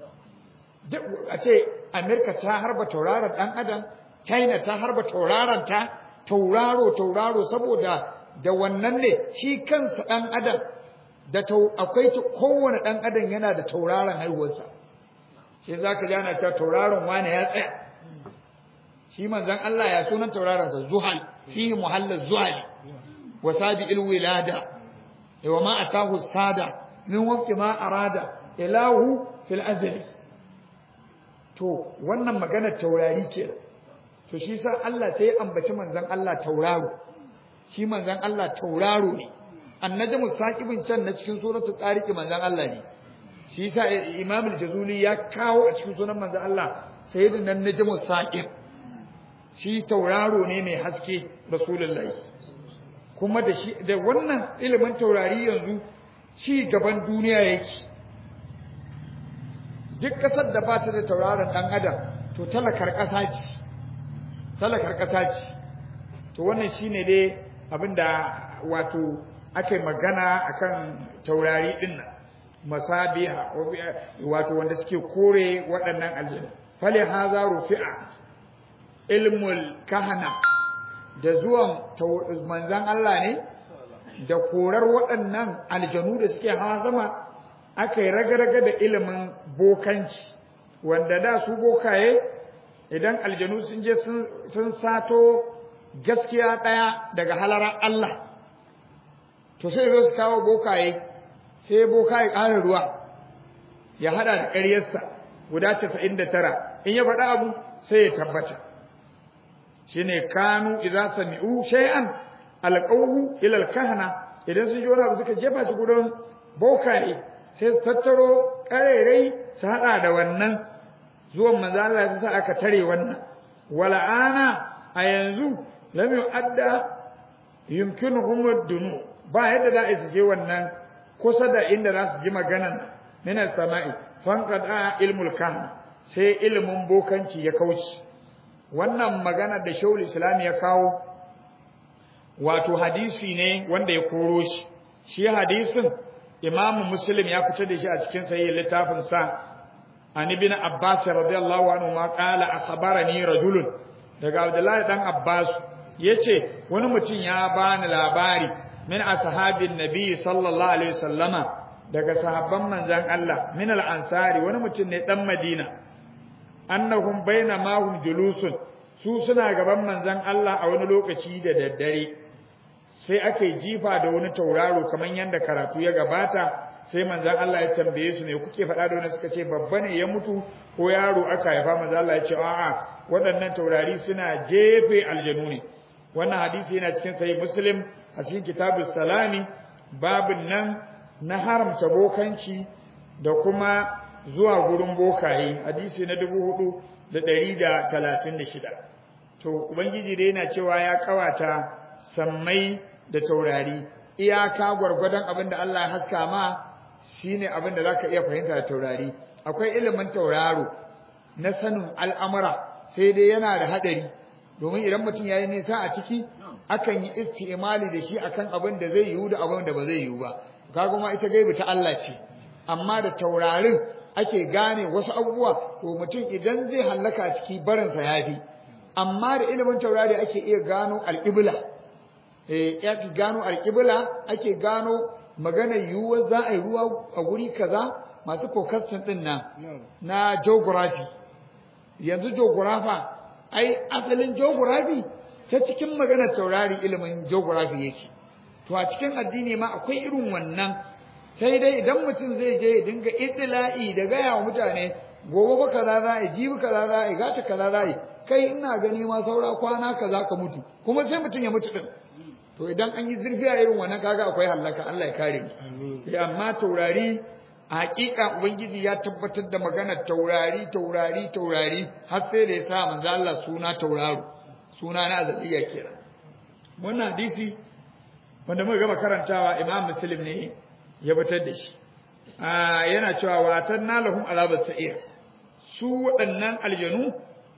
a ce America ta harba tauraron dan adam China ta harba tauraron ta tauraro tauraro saboda da wannan ne shi kansa dan adam da akwai kowane dan adam yana da tauraron haihuwarsa sai zaka ji ana cewa tauraron wani ya tsaya shi manzon Allah ya sunan tauraron sa zuhal fihi muhallal zuhal wa sabi'il wilada wa ma atahu sada min waqti ma arada ilahu fil azli to wannan magana taurari ke to shi sa Allah sai ya ambaci manzon Allah tauraro shi manzon Allah tauraro ne annajmu saqibin can na cikin suratul tariq manzon Allah ne shi sa imam al-jazuli ya kawo a cikin sunan manzon Allah sayyidina najmu saqib shi tauraro ne mai haske rasulullahi kuma da shi da wannan ilimin taurari yanzu ci gaban duniya yake duk kasar da ba ta da tauraron dan adam to talakar kasa ce talakar kasa ce to wannan shine dai abinda wato ake magana akan taurari din nan masabiha wato wanda suke kore waɗannan aljanna fali haza rufi'a ilmul kahana da zuwan manzan Allah ne da korar waɗannan aljanu da suke hawa sama aka yi raga-raga da ilimin bokanci wanda da su bokaye idan aljanu sun je sun sato gaskiya ɗaya daga halarar Allah to sai zo su kawo bokaye sai bokaye ƙara ruwa ya haɗa da ƙaryarsa guda casa'in da tara in ya faɗa abu sai ya tabbata shine kanu idza sami'u shay'an alqawhu ila alkahana idan sun ji wani abu suka jefa shi gurin bokaye sai su tattaro karerai su hada da wannan zuwan manzo Allah ya sa aka tare wannan wala ana a yanzu lam yu'adda yumkinuhum ad-dunu ba yadda za a je wannan kusa da inda za su ji maganan min as-sama'i fanqada ilmul kahan sai ilmin bokanci ya kauce wannan magana da shaul islam ya kawo wato hadisi ne wanda ya koro shi shi hadisin imamu muslim ya fitar da shi a cikin sahih littafin sa an ibn abbas radiyallahu anhu ma qala akhbarani rajulun daga abdullahi dan abbas yace wani mutum ya bani labari min ashabin nabi sallallahu alaihi wasallama daga sahabban manzon Allah min al-ansari wani mutum ne dan madina annahum bainama hum julusun su suna gaban manzon Allah a wani lokaci da daddare sai aka jifa da wani tauraro kamar yadda karatu ya gabata sai manzon Allah ya tambaye su ne kuke faɗa da wani suka ce babba ne ya mutu ko yaro aka haifa manzon Allah ya ce a'a waɗannan taurari suna jefe aljanu ne wannan hadisi yana cikin sahih muslim a cikin kitabus salami babin nan na haramta bokanci da kuma zuwa gurin bokaye hadisi na dubu hudu da ɗari da talatin da shida to ubangiji dai yana cewa ya kawata sammai da taurari iyaka gwargwadon abin da Allah ya haska ma shine abin da zaka iya fahimta da taurari akwai ilimin tauraro na sanin al'amura sai dai yana da hadari domin idan mutum yayi nisa a ciki akan yi istimali da shi akan abin da zai yiwu da abin da ba zai yiwu ba kaga kuma ita gaibi ta Allah ce amma da taurarin ake gane wasu abubuwa to mutum idan zai hallaka a ciki barinsa yafi amma da ilimin taurari ake iya gano al'ibla eh ya gano alƙibla ake gano maganar yiwuwar za a yi ruwa a guri kaza masu forecasting din nan na geography yanzu geographer ai asalin geography ta cikin maganar taurari ilimin geography yake to a cikin addini ma akwai irin wannan sai dai idan mutum zai je ya dinga itila'i da gaya wa mutane gobe ba kaza za a yi jibi kaza za a yi gata kaza za a yi kai ina gani ma saura kwana kaza ka mutu kuma sai mutum ya mutu din to idan an yi zurfi a irin wannan kaga akwai hallaka Allah ya kare mu amma taurari a hakika ubangiji ya tabbatar da maganar taurari taurari taurari har sai da ya sa manzo Allah suna tauraro suna na azaliya kira wannan hadisi wanda muka gama karantawa Imam Muslim ne ya fitar da shi yana cewa watan nalahum azabat sa'ir su waɗannan aljanu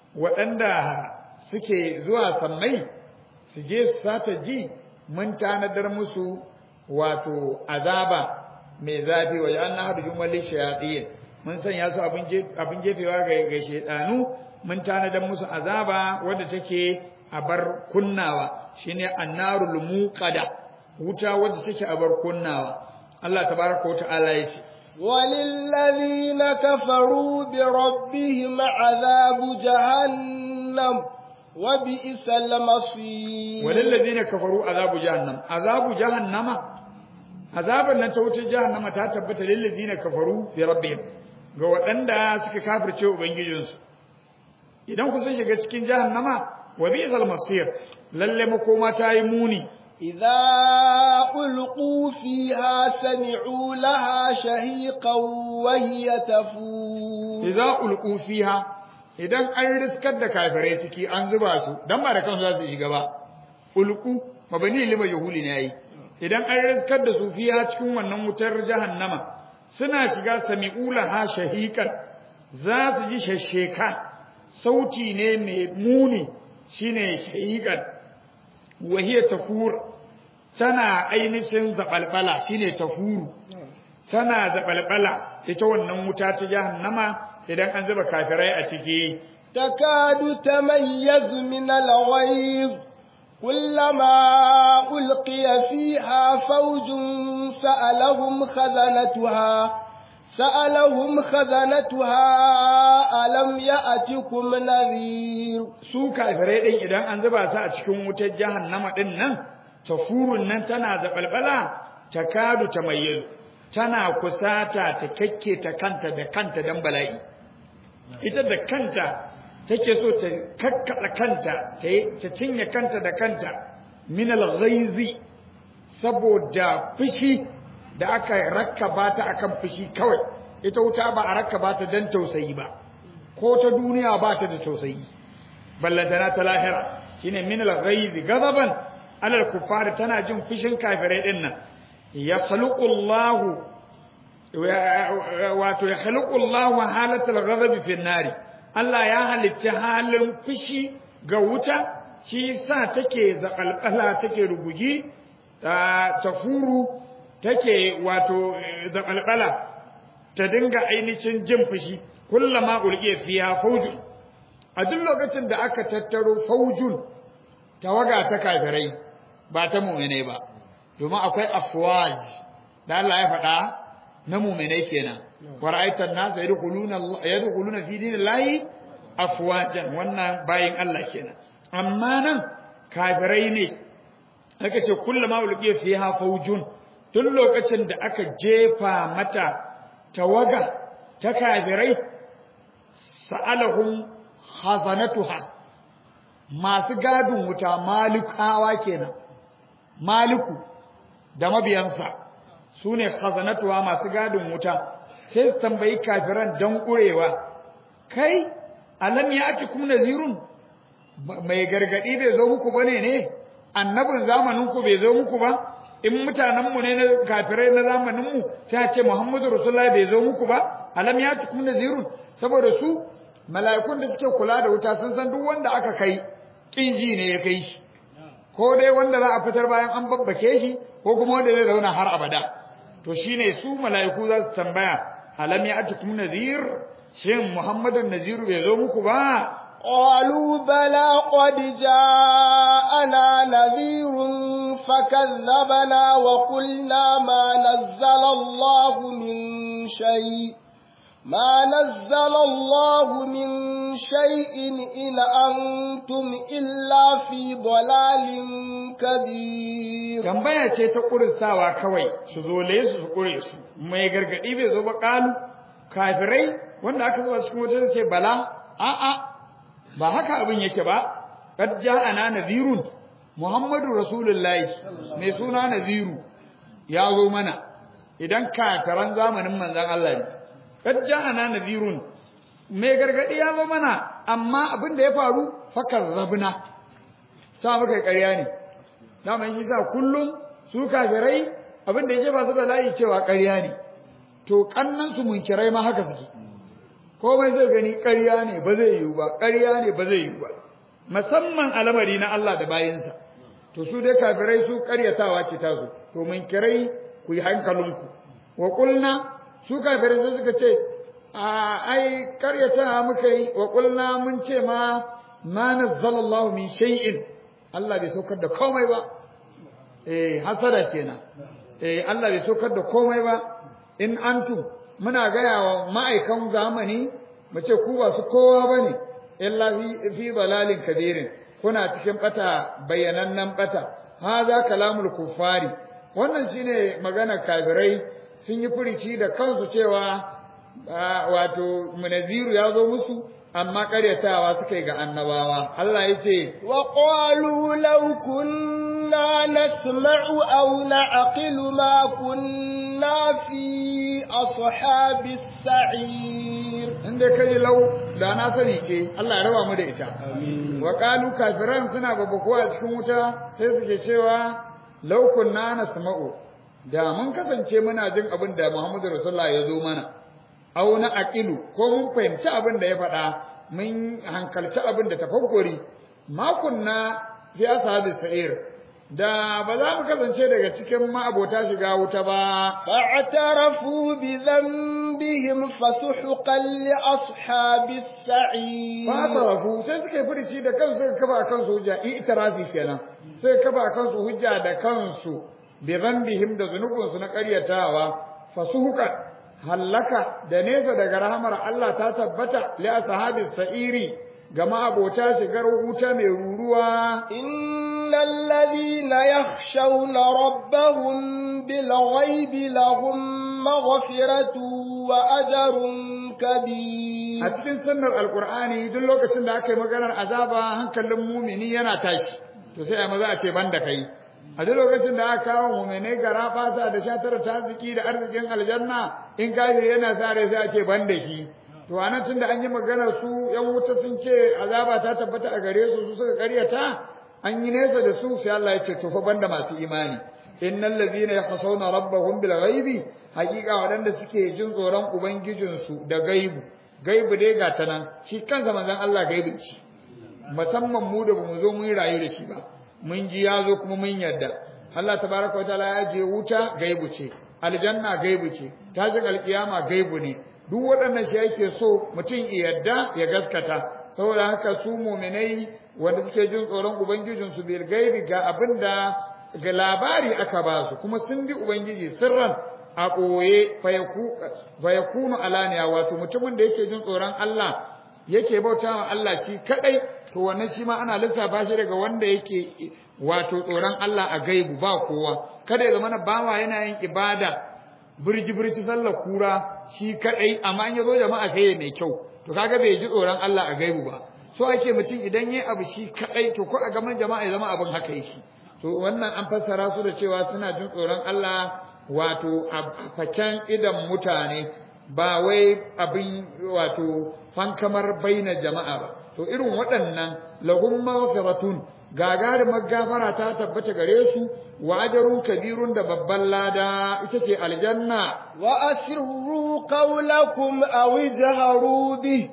waɗanda suke zuwa sammai su je su sata ji mun tanadar musu wato azaba mai zafi wa ja'alna hadujum wal shayatin mun sanya su abin jefewa ga ga shedanu mun tanadar musu azaba wanda take a bar kunnawa shine annarul muqada wuta wanda take a bar kunnawa Allah tabaraka wa ta'ala yace وللذين كفروا بربهم عذاب جهنم وبئس المصير وللذين كفروا عذاب جهنم عذاب جهنم azaban nan ta wuce jahannama ta tabbata lil ladina kafaru bi rabbihim ga waɗanda suka kafirce ubangijinsu idan ku sun shiga cikin jahannama wa bi'sal masir lalle makoma ta yi muni إذا ألقوا فيها سمعوا لها شهيقا وهي تفور idza ulqu fiha idan an riskar da kafirai ciki an zuba su dan ba da kansu za su shiga ba ulqu mabani lima yahuli ne yayi idan an riskar da su fiha cikin wannan wutar jahannama suna shiga sami'ula ha shahiqan za su ji shasheka sauti ne mai muni shine shahiqan wahiya tafur tana ainihin zabalbala shine tafuru tana zabalbala ita wannan wuta ta jahannama idan an zuba kafirai a ciki تكاد تميز من الغيظ كلما ألقي فيها فوج سألهم خزنتها سألهم خزنتها ألم يأتكم نذير su kafirai din idan an zuba su a cikin wutar jahannama din nan tafurun nan tana zabalbala takadu tamayyiz tana kusata ta kakke ta kanta da kanta dan bala'i ita da kanta take so ta kakkada kanta ta cinye kanta da kanta min al-ghaizi saboda fushi da aka rakkaba ta akan fushi kawai ita wuta ba a rakkaba ta dan tausayi ba ko ta duniya ba ta da tausayi ballantana ta lahira shine min al-ghaiz ghadaban ala al-kuffar tana jin fushin kafirai din nan ya khaluqu Allah wato ya khaluqu Allah halatul ghadab fi nari Allah ya halicci halin fushi ga wuta shi sa take zakalkala take rugugi ta furu take wato zakalkala ta dinga ainihin jin fushi kullama ulqiya fiha faujun a duk lokacin da aka tattaro faujun tawaga ta kafirai ba ta mu'minai ba domin akwai afwaj da Allah ya faɗa na mu'minai kenan wa ra'aita an-nas yadkhuluna yadkhuluna fi dinillahi afwajan wannan bayin Allah kenan amma nan kafirai ne aka ce kullama ulqiya fiha faujun duk lokacin da aka jefa mata tawaga ta kafirai sa'alahum khazanatuha masu gadin wuta malikawa kenan maliku da mabiyansa su ne khazanatuha masu gadin wuta sai su tambayi kafiran don ƙurewa kai alam ya ake kuma nazirun mai gargadi bai zo muku bane ne annabin zamanin ku bai zo muku ba in mutanen mu ne na kafirai na zamanin mu sai ce Muhammadu Rasulullahi bai zo muku ba alam ya tukum nazirun saboda su mala'ikun da suke kula da wuta sun san duk wanda aka kai kinji ne ya kai shi ko dai wanda za a fitar bayan an babbake shi ko kuma wanda zai zauna har abada to shine su mala'iku za su tambaya alam ya tukum nazir shin Muhammadun Naziru bai zo muku ba قالوا بلى قد جاءنا نذير فكذبنا وقلنا ما نزل الله من شيء ما نزل الله من شيء إن أنتم إلا في ضلال كبير tambaya ce ta kuristawa kawai su zole su su kure su mai gargadi bai zo ba kalu kafirai wanda aka zuba cikin wutar ce bala a'a ba haka abin yake ba qad ja'ana nadhirun muhammadu rasulullahi mai suna nadhiru ya zo mana idan kafiran zamanin manzon Allah ne qad ja'ana nadhirun mai gargadi ya zo mana amma abin da ya faru fakar rabna ta muka ƙarya ne dama shi sa kullum su kafirai abin da yake ba su da layi cewa ƙarya ne to kannan su munkirai ma haka suke komai zai gani ƙarya ne ba zai yiwu ba ƙarya ne ba zai yiwu ba musamman al'amari na Allah da bayinsa to su dai kafirai su ƙaryatawa ce ta su to mun kirai ku yi hankalinku wa qulna su kafirai sai suka ce a ai ƙaryata muka yi wa qulna mun ce ma ma nazzalallahu min shay'in Allah bai saukar da komai ba eh hasada kenan eh Allah bai saukar da komai ba in antum muna gaya wa ma'aikan zamani mu ce ku ba su kowa bane illa fi fi dalalin kabirin kuna cikin bata bayyanannan bata hadha kalamul kuffari wannan shine magana kafirai sun yi furici da kansu cewa wato munaziru ya zo musu amma karyatawa suka yi ga annabawa Allah ya ce wa qalu law kunna nasma'u aw na'qilu ma kunna fi ashabis sa'ir inda kai lau da na sani ke Allah ya raba mu da ita wa qalu kafiran suna babbakuwa a cikin wuta sai suke cewa law kunna nasma'u da mun kasance muna jin abin da Muhammadu Rasulullah ya zo mana aw na aqilu ko mun fahimci abin da ya faɗa mun hankalci abin da tafakkuri ma kunna fi ashabi sa'ir da ba za mu kasance daga cikin ma'abota shiga wuta ba fa'tarafu bi dhanbihim fasuhqan li ashabi sa'ir fa'tarafu sai suka furici da kansu suka kafa kansu hujja i'tirafi kenan sai kafa kansu hujja da kansu bi dhanbihim da zunubinsu na ƙaryatawa fasuhqan hallaka da nesa daga rahamar Allah ta tabbata li ashabis sa'iri ga ma'abota shigar wuta mai ruruwa innal ladhina yakhshawna rabbahum bil ghaibi lahum maghfiratu wa ajrun kabir a cikin sunnar alqur'ani duk lokacin da aka yi maganar azaba hankalin mumini yana tashi to sai a maza a ce banda kai a duk lokacin da aka kawo mu'minai gara fasa da shatar taziki da arzikin aljanna in kafiri yana sa rai sai a ce ban da shi to anan tunda an yi magana su yan wuta sun ce azaba ta tabbata a gare su su suka karyata an yi nesa da su sai Allah ya ce to fa banda masu imani innal ladhina yakhshawna rabbahum bil ghaibi haqiqa wadanda suke jin tsoron ubangijinsu da gaibu gaibu dai ga ta nan shi kansa manzon Allah gaibu ce musamman mu da bamu zo mun rayu da shi ba mun ji ya zo kuma mun yarda Allah tabaraka wataala ya je wuta gaibu ce aljanna gaibu ce tashin alkiyama gaibu ne duk waɗannan shi yake so mutum ya yarda ya gaskata saboda haka su mu'minai wanda suke jin tsoron ubangijinsu bil gaibi ga abinda ga labari aka ba su kuma sun bi ubangiji sirran a ɓoye fayakunu alaniya wato mutumin da yake jin tsoron Allah yake bauta wa Allah shi kadai to wannan shi ma ana lissafa shi daga wanda yake wato tsoron Allah a gaibu ba kowa kada ya zama bawa yana yin ibada birji birji sallar kura shi kadai amma in yazo jama'a sai ya mai kyau to kaga bai ji tsoron Allah a gaibu ba so ake mutum idan yayi abu shi kadai to ko a gaban jama'a ya zama abin haka yake to wannan an fassara su da cewa suna jin tsoron Allah wato a faken idan mutane ba wai abin wato fankamar baina jama'a ba to irin waɗannan lahum maghfiratun gagarumar gafara ta tabbata gare su wa ajrun kabirun da babban lada ita ce aljanna wa asirru qawlakum aw ijharu bih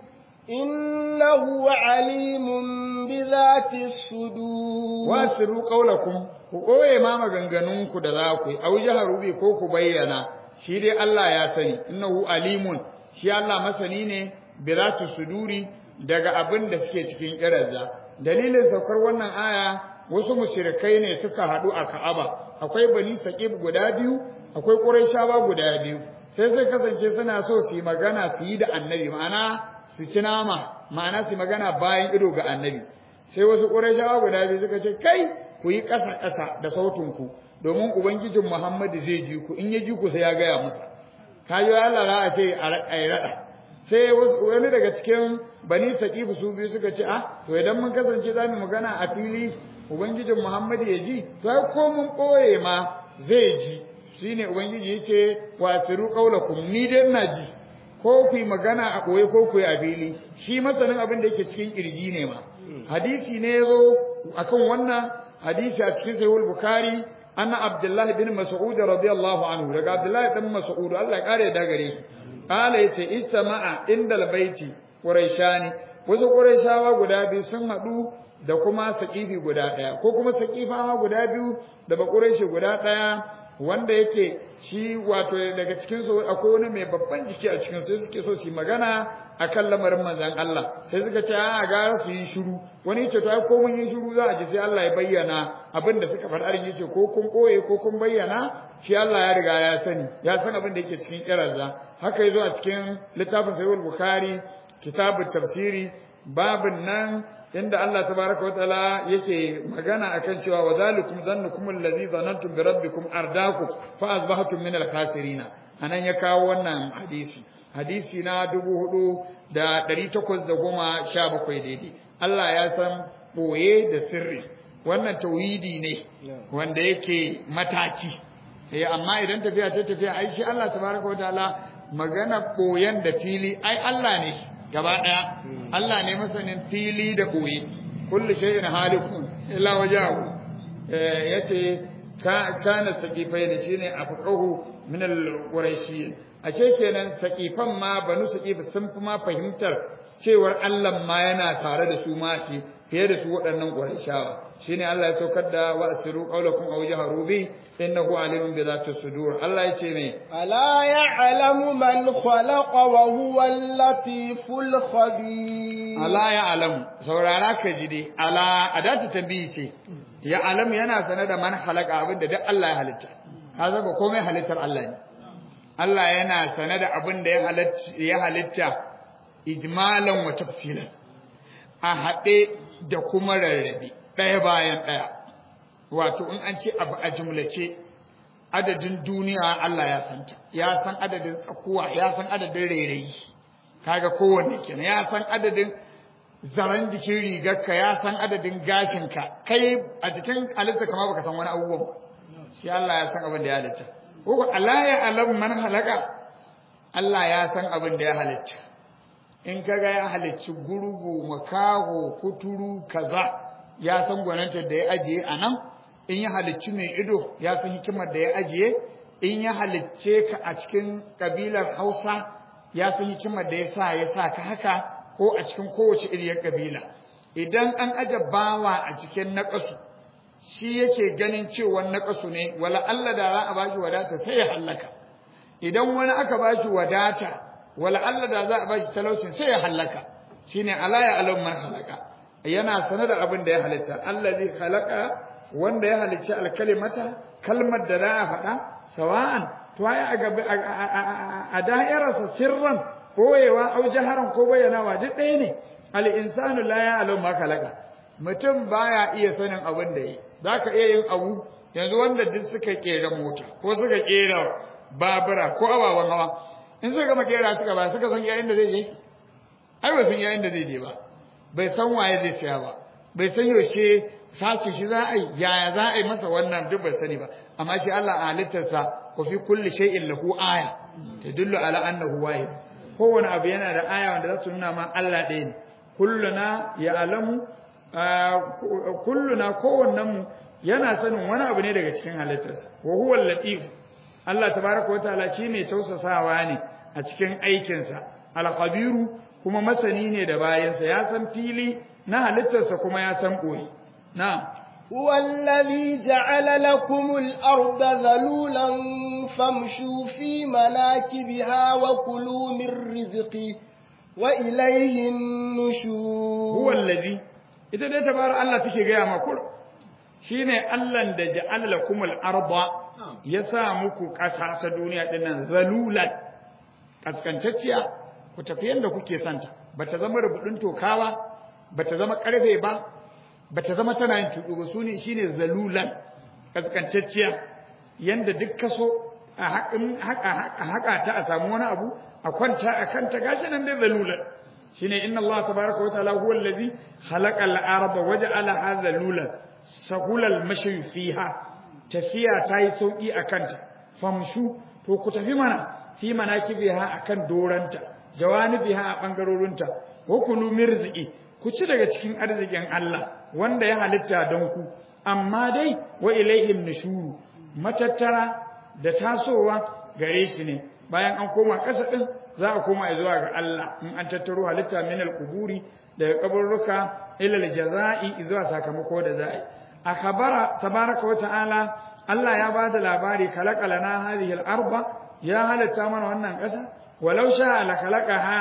innahu alimun bi dhati sudur wa asirru qawlakum ku koye ma maganganunku da za ku yi aw ijharu bi ko ku bayyana shi dai Allah ya sani innahu alimun shi Allah masani ne bi dhati suduri daga abin da suke cikin kirazza dalilin saukar wannan aya wasu mushrikai ne suka haɗu a Ka'aba akwai bani saqib guda biyu akwai quraishawa guda biyu sai sai kasance suna so su yi magana su yi da annabi ma'ana su ci nama ma'ana su magana bayan ido ga annabi sai wasu quraishawa guda biyu suka ce kai ku yi ƙasa ƙasa da sautin ku domin ubangijin Muhammadu zai ji ku in ya ji ku sai ya gaya musa kayo Allah za a ce a yi raɗa sai wani daga cikin bani saqifu su biyu suka ce ah to idan mun kasance za mu magana a fili ubangijin Muhammadu ya ji to ai ko mun boye ma zai ji shine ubangiji yace wasiru qaulakum ni dai ina ji ko ku yi magana a boye ko ku yi a fili shi masanin abin da yake cikin kirji ne ma hadisi ne yazo akan wannan hadisi a cikin sahih bukhari anna abdullahi bin mas'ud radiyallahu anhu daga abdullahi bin mas'ud Allah ya kare da gare shi Kala ya ce, Istama'a inda baiti Quraishani wasu Quraishawa guda biyu sun haɗu da kuma saƙifi guda ɗaya, ko kuma saƙifawa guda biyu da ba Quraishi guda ɗaya wanda yake shi wato daga cikin su akwai wani mai babban jiki a cikin sai suke so su yi magana akan lamarin manzon Allah sai suka ce a gara su yi shiru wani yace to ai ko mun yi shiru za a ji sai Allah ya bayyana abin da suka faɗa yace ko kun koye ko kun bayyana shi Allah ya riga ya sani ya san abin da yake cikin kiranza haka yazo a cikin littafin sahih bukhari kitabut tafsiri babin nan inda Allah tabaraka wataala yake magana akan cewa wa zalikum zannukum allazi zanantum bi rabbikum ardakum fa asbahtum min al-khasirin anan ya kawo wannan hadisi hadisi na 4817 daidai Allah ya san boye da sirri wannan tauhidi ne wanda yake mataki eh amma idan tafiya ce tafiya ai shi Allah tabaraka wataala magana boyen da fili ai Allah ne gaba daya Allah ne masanin fili da koyi kullu shay'in halikun illa wajahu eh yace ka kana saqifai da shine afqahu min al-quraishi ashe kenan saqifan ma banu saqif sun fi ma fahimtar cewar Allah ma yana tare da su ma shi fiye da su waɗannan quraishawa shine Allah ya saukar da wa asiru qawlakum aw jaharu bi innahu alimun bi dhati sudur Allah yace me ala ya'lamu man khalaqa wa huwa al-latiful khabir ala ya'lamu saurara ka ji dai ala adatu tabi'i ce ya'lamu yana sanar da man khalaqa abin da duk Allah ya halitta ka zaka komai halittar Allah ne Allah yana sanar da abin da ya halitta ya halitta ijmalan wa tafsilan a haɗe da kuma rarrabe ɗaya bayan ɗaya wato in an ce abu a jumlace adadin duniya Allah ya santa ya san adadin tsakuwa ya san adadin rairayi kaga kowanne kenan ya san adadin zaren jikin rigarka ya san adadin gashinka kai a cikin halitta kama baka san wani abubuwan ba shi Allah ya san abin da ya halitta ko Allah ya alam man halaka Allah ya san abin da ya halitta in kaga ya halicci gurgu makaho kuturu kaza ya san gwananta da ya ajiye a nan in ya halicci mai ido ya san hikimar da ya ajiye in ya halicce ka a cikin kabilar Hausa ya san hikimar da ya sa ya sa ka haka ko a cikin kowace iriyar kabila idan an aje bawa a cikin naƙasu shi yake ganin cewa naƙasu ne wala Allah da za a bashi wadata sai ya hallaka idan wani aka bashi wadata wala Allah da za a bashi talaucin sai ya hallaka shine ala ya alam man halaka yana sanar da abin da ya halitta allazi khalaqa wanda ya halicci alkalimata kalmar da za a faɗa sawa'an to ai a gabi a da'irarsa sirran boyewa au jaharan ko bayyanawa duk ɗaya ne al insanu la ya'lamu ma khalaqa mutum baya iya sanin abin da yi zaka iya yin abu yanzu wanda duk suka kera mota ko suka kera babura ko ababen hawa in suka gama kera suka ba suka san yayin da zai je ai ba san yayin da zai je ba bai san waye zai tsaya ba bai san yaushe sace shi za a yi yaya za a yi masa wannan duk bai sani ba amma shi Allah a halittarsa wa fi kulli shay'in lahu aya tadullu ala annahu wahid kowane abu yana da aya wanda za su nuna ma Allah ɗaya ne kulluna ya alamu kulluna kowannen mu yana sanin wani abu ne daga cikin halittarsa wa huwa latif Allah tabaraka wa ta'ala shi mai tausasawa ne a cikin aikinsa al-khabiru kuma masani ne da bayansa ya san fili na halittarsa kuma ya san boye na'am هو الذي جعل لكم الأرض ذلولا فامشوا في مناكبها وكلوا من رزقه وإليه النشور هو الذي إذا ده تبار الله تكي غيا مكور شيني الله da ja'ala lakum al-arda yasa muku ƙasa ta duniya dinnan zalulan kaskantacciya ku tafi yanda kuke santa bata zama rubudin tokawa bata zama karfe ba bata zama tana yin tudu ba sune shine zalulan kaskantacciya yanda duk kaso a haƙin haka haka ta a samu wani abu a kwanta a kanta gashi nan dai zalulan shine inna Allah tabaaraka wa ta'ala huwa allazi khalaqa al-arda waja'ala zalulan sahula al-mashi fiha tafiya tayi sauki a kanta famshu to ku tafi mana fi manakibiha akan doranta jawanibiha a bangarorinta wa kulu mirziki ku ci daga cikin arzikin Allah wanda ya halitta don ku amma dai wa ilaihim nushuru matattara da tasowa gare shi ne bayan an koma ƙasa din za a koma zuwa ga Allah in an tattaro halitta min al-quburi daga kaburruka ila al-jazaa'i zuwa sakamako da za'i akhbara tabaraka wa ta'ala Allah ya bada labari khalaqa lana hadhihi al-arba ya halitta mana wannan ƙasa walau sha'a la khalaqaha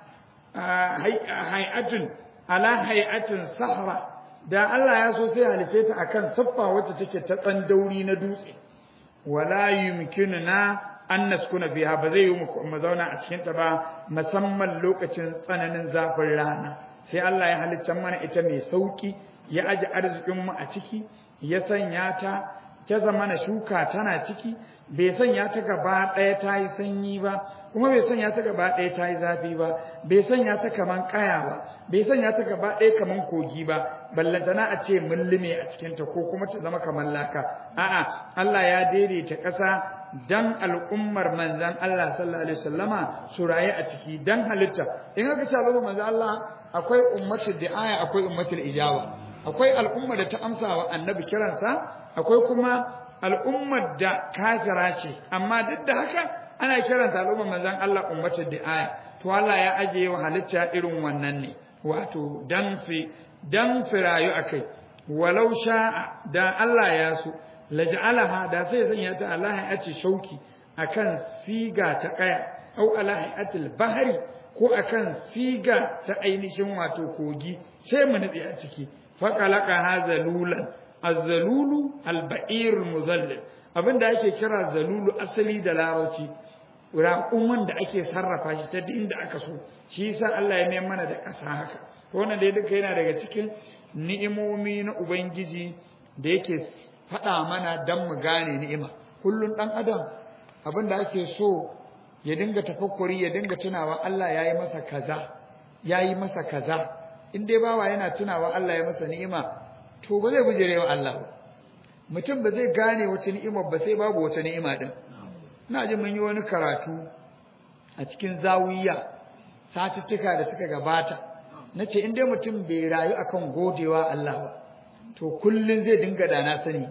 hay'atun ala hay'atin sahra da Allah ya so sai halice ta akan siffa wacce take ta tsandauri na dutse wala yumkinuna an naskuna biha ba zai yi mu zauna a cikin ta ba musamman lokacin tsananin zafin rana sai Allah ya halicce mana ita mai sauki ya aji arzikin mu a ciki ya sanya ta ta zamana shuka tana ciki bai sanya ta gaba ɗaya ta yi sanyi ba kuma bai sanya ta gaba ɗaya ta yi zafi ba bai sanya ta kaman kaya ba bai sanya ta gaba ɗaya kaman kogi ba ballantana a ce mullume a cikinta ko kuma ta zama kaman laka a'a Allah ya daidaita ƙasa dan al'ummar manzan Allah sallallahu alaihi wasallama su raye a ciki dan halitta in aka ce al'ummar manzan Allah akwai ummatul di'aya akwai ummatul ijaba akwai al'ummar da ta amsa wa annabi kiransa akwai kuma al'ummar da kafira ce amma duk da haka ana kiranta al'ummar manzon Allah ummatul di'aya to Allah ya ajiye wa halitta irin wannan ne wato dan fi dan firayu akai walau sha'a da Allah ya so laj'alaha da sai sanya ta Allah ya ce shauki akan siga ta kaya au ala hayatil bahri ko akan siga ta ainihin wato kogi sai mu nutsi a ciki faqalaqa hazalulan az-zalulu al-ba'ir al-muzallil abinda ake kira zalulu asali da larabci raƙuman da ake sarrafa shi ta inda aka so shi yasa Allah ya nemi mana da ƙasa haka to wannan dai duka yana daga cikin ni'imomi na ubangiji da yake faɗa mana dan mu gane ni'ima kullun dan adam abinda ake so ya dinga tafakkuri ya dinga tunawa Allah yayi masa kaza yayi masa kaza in dai bawa yana tunawa Allah ya masa ni'ima to ba zai bujire wa Allah ba mutum ba zai gane wata ni'ima ba sai babu wata ni'ima din ina jin mun yi wani karatu a cikin zawiya satuttuka da suka gabata nace in dai mutum bai rayu akan godewa Allah ba to kullun zai dinga dana sani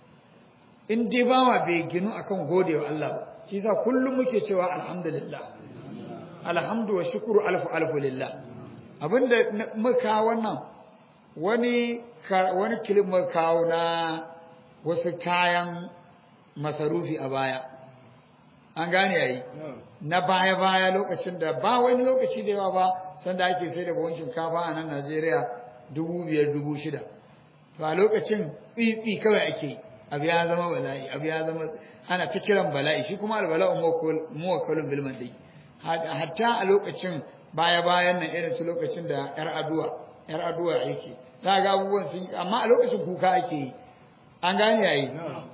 in dai bawa bai ginu akan godewa Allah ba shi yasa kullum muke cewa alhamdulillah alhamdu wa shukru alfu alfu lillah abinda muka wannan wani wani kilin muka kawo na wasu kayan masarufi a baya an gane yayi na baya baya lokacin da ba wani lokaci da yawa ba sanda ake sai da buhun shinkafa a nan Najeriya dubu biyar dubu shida to a lokacin tsitsi kawai ake yi abu ya zama bala'i abu ya zama ana ta kiran bala'i shi kuma albala'u muwakkalun bil mandi hatta a lokacin baya bayan nan irin su lokacin da yar aduwa yar aduwa yake za ga abubuwan sun amma a lokacin kuka ake yi an gane yayi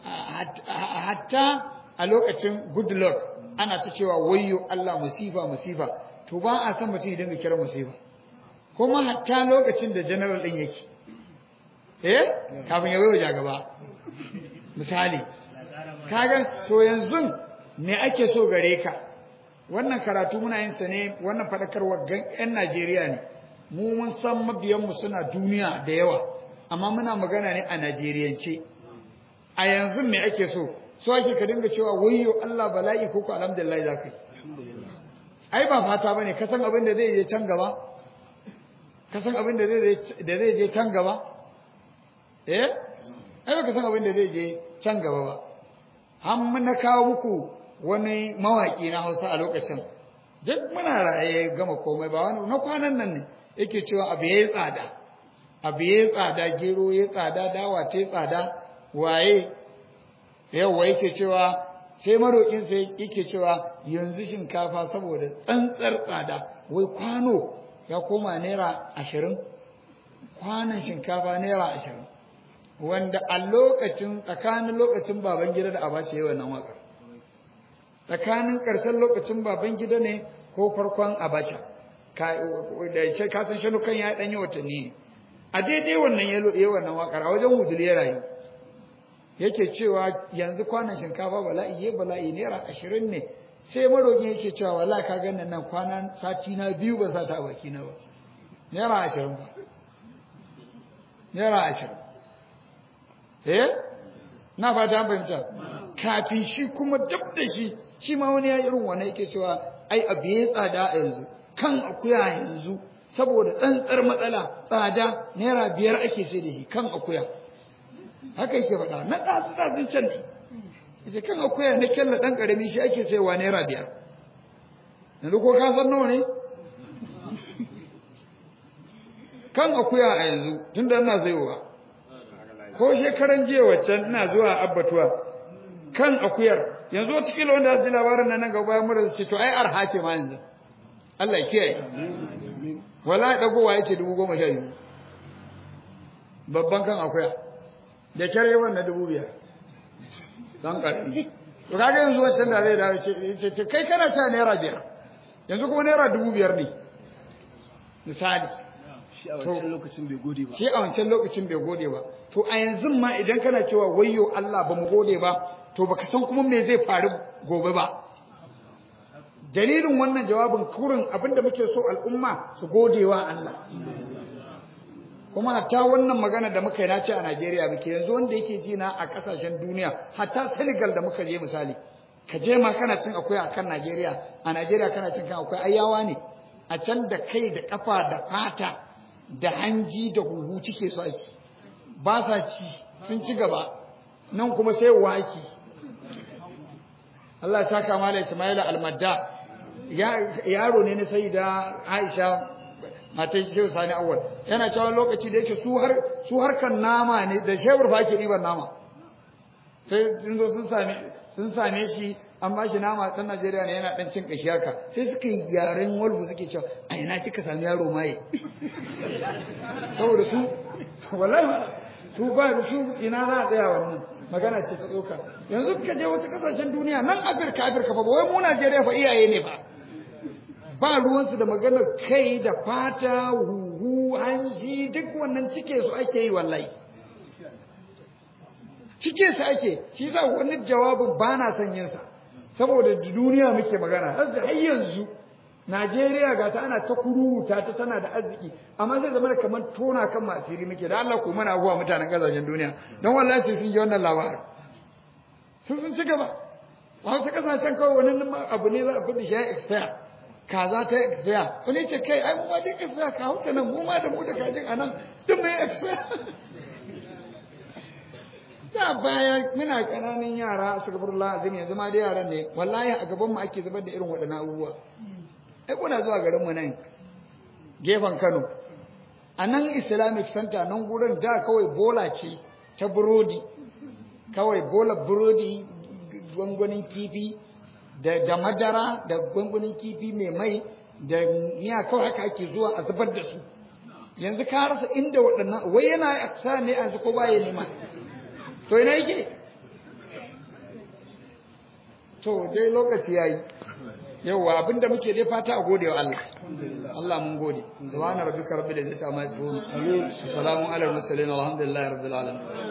hatta a lokacin good luck ana ta cewa wayyo Allah musifa musifa to ba a san mutum ya dinga kira musifa kuma hatta lokacin da general din yake eh kafin ya wayo gaba misali kaga to yanzu me ake so gare ka wannan karatu muna yin sa ne wannan fadakarwa ga yan Najeriya ne mu mun san mabiyan mu suna duniya da yawa amma muna magana ne a Najeriyance a yanzu me ake so so ake ka dinga cewa wayyo Allah bala'i ko ko alhamdulillah zakai ai ba fata bane ka san abin da zai je can gaba ka san abin da zai da zai je can gaba eh ai ba ka san abin da zai je can gaba ba an na kawo muku wani mawaƙi na Hausa a lokacin duk muna raye gama komai ba wani na kwanan nan ne yake cewa abu yayi tsada abu yayi tsada gero yayi tsada dawa ta tsada waye yawa yake cewa sai maroƙin sai yake cewa yanzu shinkafa saboda tsantsar tsada wai kwano ya koma naira ashirin kwanan shinkafa naira ashirin wanda a lokacin tsakanin lokacin baban gida da abace yawan nan waƙar tsakanin ƙarshen lokacin baban gida ne ko farkon abacha da shi kasan shanukan ya ɗanyi watanni a daidai wannan ya wannan waƙar a wajen wudul ya rayu yake cewa yanzu kwanan shinkafa bala'i ya bala'i naira ashirin ne sai maroƙin yake cewa wala ka ganin nan kwanan sati na biyu ba sa ta a baki na ba naira ashirin ba naira ashirin eh na fata an fahimta kafin shi kuma dab da shi shi ma wani ya irin wani yake cewa ai abu ya tsada a yanzu kan akuya yanzu saboda tsantsar matsala tsada naira biyar ake sai da shi kan akuya haka yake faɗa na tsatsi tsatsin can ne yace kan akuya na kyalla ɗan ƙarami shi ake saiwa naira biyar yanzu ko ka san nawa ne kan akuya a yanzu tunda ina sayowa ko shekaran jiya waccan ina zuwa abbatuwa kan akuyar yanzu wata kila wanda zai labarin nan nan gaba mura su ce to ai arha ce ma yanzu Allah ya kiyaye wallahi dagowa yace dubu goma sha biyu babban kan akuya da kyare wannan dubu biyar dan karfi to kaga yanzu waccan da zai dawo ce ce kai kana ta naira biyar yanzu kuma naira dubu biyar ne misali shi a wancan lokacin bai gode ba shi a wancan lokacin bai gode ba to a yanzu ma idan kana cewa wayyo Allah ba mu gode ba to baka san kuma me zai faru gobe ba dalilin wannan jawabin kurin abinda muke so al'umma su gode wa Allah kuma hatta wannan magana da muka yi na ce a Najeriya muke yanzu wanda yake ji na a kasashen duniya hatta Senegal da muka je misali ka je ma kana cin akwai a kan Najeriya a Najeriya kana cin kan akwai ayyawa ne a can da kai da kafa da fata da hanji da huhu cike su aiki ba sa ci sun ci gaba nan kuma sai waki Allah ya saka mala Ismaila almadda yaro ne na sayyida Aisha matar Shehu Sani Awwal yana cewa lokaci da yake su har su harkan nama ne da shewar fa ke ɗiban nama sai sun zo sun same sun same shi an ba shi nama ɗan Najeriya ne yana ɗan cin ƙashi haka sai suka yi yaren walbu suke cewa a ina kika sami yaro maye saboda su wallahi su ba su ina za a tsaya wannan magana ce ta tsoka yanzu ka je wasu kasashen duniya nan Afirka Afirka fa ba wai mu Najeriya fa iyaye ne ba ba ruwansu da maganar kai da fata huhu huhu hanji duk wannan cike su ake yi wallahi cike su ake shi yasa wani jawabin ba na son yin sa saboda duniya muke magana har yanzu Najeriya ga ta ana ta kuruta ta tana da arziki amma zai zama kamar tona kan masiri muke da Allah ko mana abuwa mutanen kasashen duniya don wallahi sai sun ji wannan labarin sun sun ci gaba a wasu kasashen kawai wani abu ne za a fi shi ya expire kaza ta expire wani ce kai ai mu ma duk expire ka hauta nan mu ma da mu da kajin a nan duk mai expire da baya muna ƙananan yara su gabar azim yanzu ma da yaran ne wallahi a gaban mu ake zubar da irin waɗannan abubuwa ai kuna zuwa garin mu nan gefen Kano a nan Islamic Center nan gurin da kawai bola ce ta burodi kawai bola burodi gwangwanin kifi da da madara da gwangwanin kifi mai mai da miya kawai haka ake zuwa a zubar da su yanzu ka rasa inda waɗannan wai yana sa ne yanzu ko baya nema to ina yake to dai lokaci yayi yawa abinda muke dai fata a gode wa Allah Allah mun gode subhana rabbika rabbil izzati amma yasifun salamun ala mursalin alhamdulillahi rabbil alamin